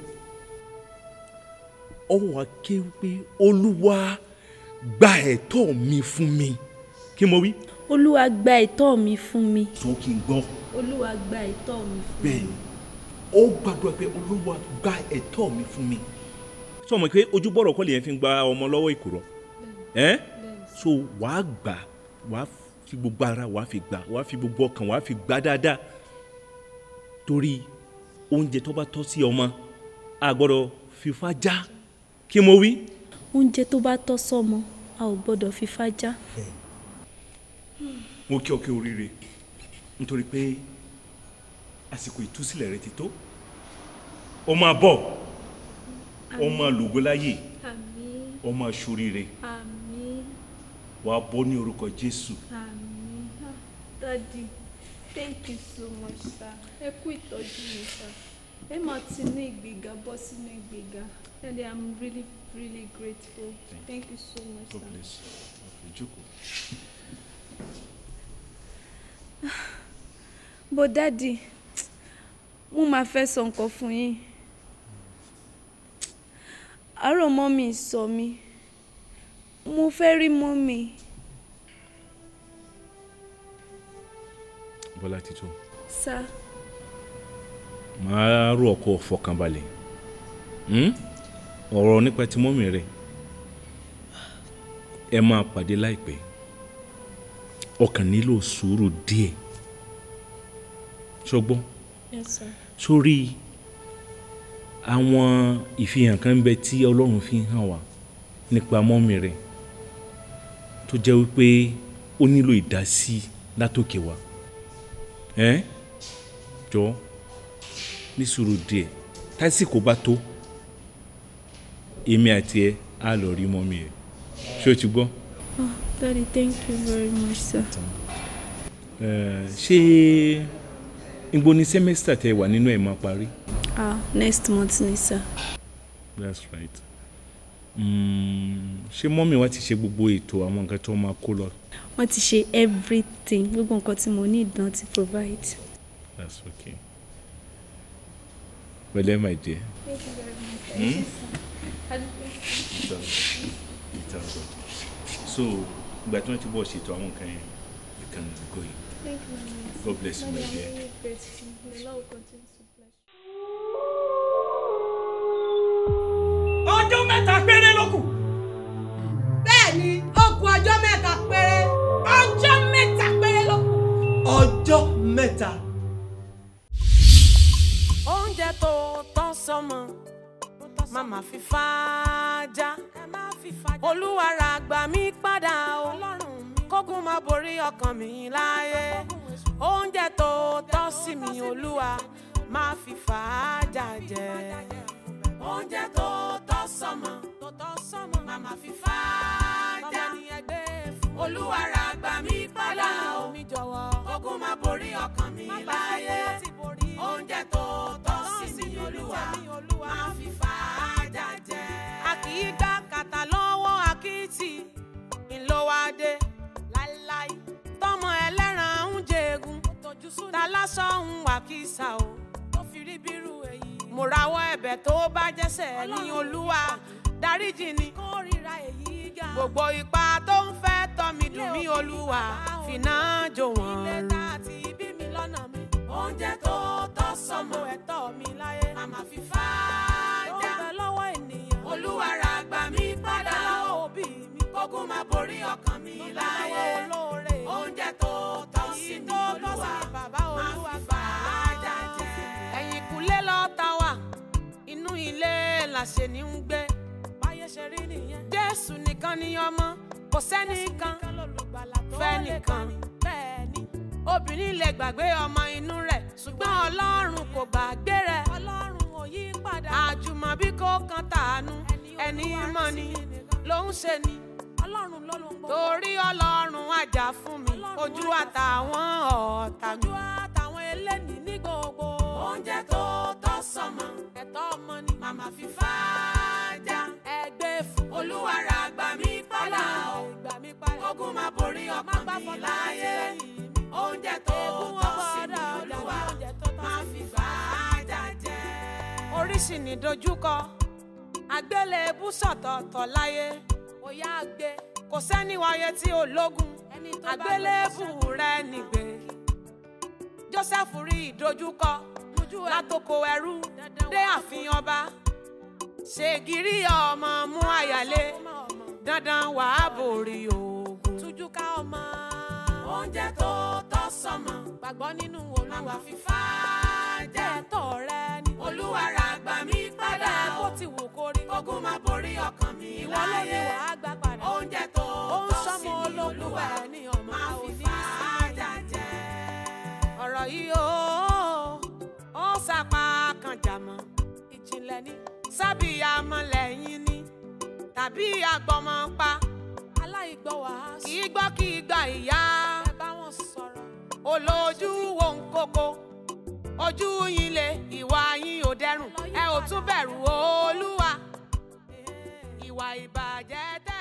Speaker 2: ọwọ́ wa ké wípé olúwa gba ẹ̀tọ́ mi fún mi kí mo wí.
Speaker 7: olúwa gba ẹ̀tọ́ mi fún mi.
Speaker 2: tó kí n gbọ́.
Speaker 7: olúwa gba ẹ̀tọ́ mi fún mi.
Speaker 2: bẹ́ẹ̀ni ó gbàdúrà pé olúwa gba ẹ̀tọ́ mi fún mi. sọ ma pé ojúbọ̀rọ̀ kọ́ lèyẹn fi gba ọmọ lọ́wọ́ ìkùrọ̀ ẹ́ so wàá gbà wàá fi gbogbo ara wàá fi gbà wàá fi gbogbo ọkàn wàá fi gbà dáadáa torí oúnjẹ tó bá tọ́ sí ọmọ a gbọ́dọ̀ fífa já kí mo wí.
Speaker 7: oúnjẹ tó bá tọ́ sọ́mọ a ò gbọ́dọ̀ fi fájá.
Speaker 2: mo kí ọ kí oríire nítorí pé àsìkò ìtúsílẹ̀ rẹ ti tó ó máa bọ̀ ó máa lògo láyè
Speaker 7: àmín
Speaker 2: ó máa ṣoríire
Speaker 7: àmín
Speaker 2: wàá bọ́ ní orúkọ jésù.
Speaker 7: àmín Ah, daddy thank you so much sir ẹ kú ìtọ́jú mi sir ẹ máa ti ní ìgbéga bọ́ sínú ìgbéga daddy i'm really really grateful thank you so much
Speaker 2: God
Speaker 7: sir.
Speaker 2: bless you. Okay, jókòó.
Speaker 7: bó dádì mo máa fẹ́ sọ nǹkan fún yín àárọ̀ mọ́mì sọ mí mo fẹ́ rí mọ́mì
Speaker 2: bọ́lá ti tó
Speaker 7: sá
Speaker 2: máa rú ọkọ fọkànbalẹ̀ Hmm? ọ̀rọ̀ nípa ti mọ́mì rẹ̀ ẹ máa pàdé láìpẹ́ ọkàn nílò sùúrù díẹ̀ ṣọgbọ́n
Speaker 7: yes sir
Speaker 2: sórí àwọn ìfihàn kan ń bẹ tí ọlọ́run fi hàn wá nípa mọ́mì rẹ̀ tó jẹ́ wípé ó nílò ìdásí látòkè wá ẹ́ jọ ní sùúrù díẹ̀ tásìkò bá tó èmi àti ẹ á lọ rí mọ́mì rẹ̀ ṣé o ti gbọ́.
Speaker 7: oh daddy thank you very much sir.
Speaker 2: Eh, ṣé ìgbó ni sẹ́mẹ́sítà tẹ wà nínú ẹ̀ máa parí.
Speaker 7: ah next month ni sir.
Speaker 2: that's right. Mm, ṣé mọ́mì wa ti ṣe gbogbo ètò àwọn nǹkan tó máa kó lọ.
Speaker 7: wọ́n ti ṣe everything gbogbo nǹkan tí mo ní ìdán ti provide.
Speaker 2: that's okay. pẹ̀lẹ́ my dear.
Speaker 7: thank you very much.
Speaker 2: Hmm?
Speaker 7: Thank you.
Speaker 2: It's all good. so ìgbà tí wọ́n ti bọ̀ ṣètò àwọn nǹkan yẹn you can go in.
Speaker 7: Thank you very much.
Speaker 2: God bless you, my
Speaker 7: Daddy, I'm
Speaker 2: dear.
Speaker 7: really grateful. The Lord will continue to bless
Speaker 20: ọjọ́ mẹ́ta péré ló kù.
Speaker 22: bẹ́ẹ̀ ni ó kù ọjọ́ mẹ́ta péré. ọjọ́ mẹ́ta péré ló kù.
Speaker 8: ọjọ́ mẹ́ta.
Speaker 3: oúnjẹ tó tán sọmọ màmá fi fàájà olúwa ra gbà mí padà o kógun má borí ọkàn mi láyé oúnjẹ tó tọ́ sí mi olúwa má fi fàájà jẹ oúnjẹ tó tọ́ sọmọ màmá fi fàájà olúwa ra gbà mí padà o kógun má borí ọkàn mi láyé oúnjẹ tó tọ́ sí mi olúwa má fi fàájà jẹ. a kì í gbá kàtà lọ́wọ́ àkìtì ńlọ́wádé láíláí tọmọ ẹlẹ́ran ń jẹ̀gùn ta lásán ń wà kísà o tó fi rí bírú èyí. mo rawọ́ ẹ̀bẹ̀ tó bá jẹ́sẹ̀ ní olúwa dáríjì ni kórìíra èyí ga. gbogbo ipa tó ń fẹ́ tọ́ mi dùn mí olúwa fìnà jò wọ́n. ilé tá a ti bí mi lọ́nà mi oúnjẹ tó tọ́ sọmọ ẹ̀tọ́ mi láyé màmá fi fàájà. ó bẹ lọ́wọ́ ènìyàn olúwa ra gbà mí la ṣe ní ń gbé báyé ṣe rí nìyẹn jésù nìkan ni ọmọ kò sẹ́nìkan fẹ́ nìkan bẹ́ẹ̀ ni obìnrin lè gbàgbé ọmọ inú rẹ̀ ṣùgbọ́n ọlọ́run kò gbàgbé rẹ̀ ọlọ́run ò yí padà àjùmọ̀bí kò kan tàánú ẹni mọ́ ni ló ń ṣe ni ọlọ́run ló ló ń gbọ́ torí ọlọ́run àjà fún mi ojú àtàwọn ọ̀tá mi ojú àtàwọn eléni ní gbogbo oúnjẹ tó tọ́ sọmọ ẹ̀tọ́ ọmọ ni màmá fi fàájà ẹgbẹ́ fún olúwara gbà mí padà o ogun máa borí ọkàn mi láyé oúnjẹ tó tọ́ sí mi olúwa máa fi fàájà jẹ. oríṣi ní dojúkọ àgbélébú sọ̀tọ̀ọ̀tọ̀ láyé ó yá gbé kò sẹ́ni wáyé tí ò lógun àgbélébù rẹ nìgbé joseph rí ìdojúkọ látòkò ẹrú dé ààfin ọba ṣègìrì ọmọ mú àyàlé dandan wàá borí ogun tújúká ọmọ oúnjẹ tó tọ́ sọmọ gbàgbọ́ nínú olúwa fífá jẹ́ ẹ̀tọ́ rẹ ni olúwa ra gbà mí padà bó ti wù kó rí ogun máa borí ọkàn mi láyé oúnjẹ tó tọ́ sí mi olúwa máa fi fàájà jẹ. ọ̀rọ̀ yìí ó ó sàpá kan jàmọ́ ìjìnlẹ̀ ní sábìyàmọ́ lẹ́yìn ní tàbí àgbọ̀mọ́ pa aláìgbọ́ wàásù kì í gbọ́ kì í gba ìyá ẹ bá wọn sọ̀rọ̀ olójú wo ń kókó ojú yín le ìwà yín ò dẹrùn ẹ ò tún bẹ̀rù olúwa ìwà ìbàjẹ́ tẹ́.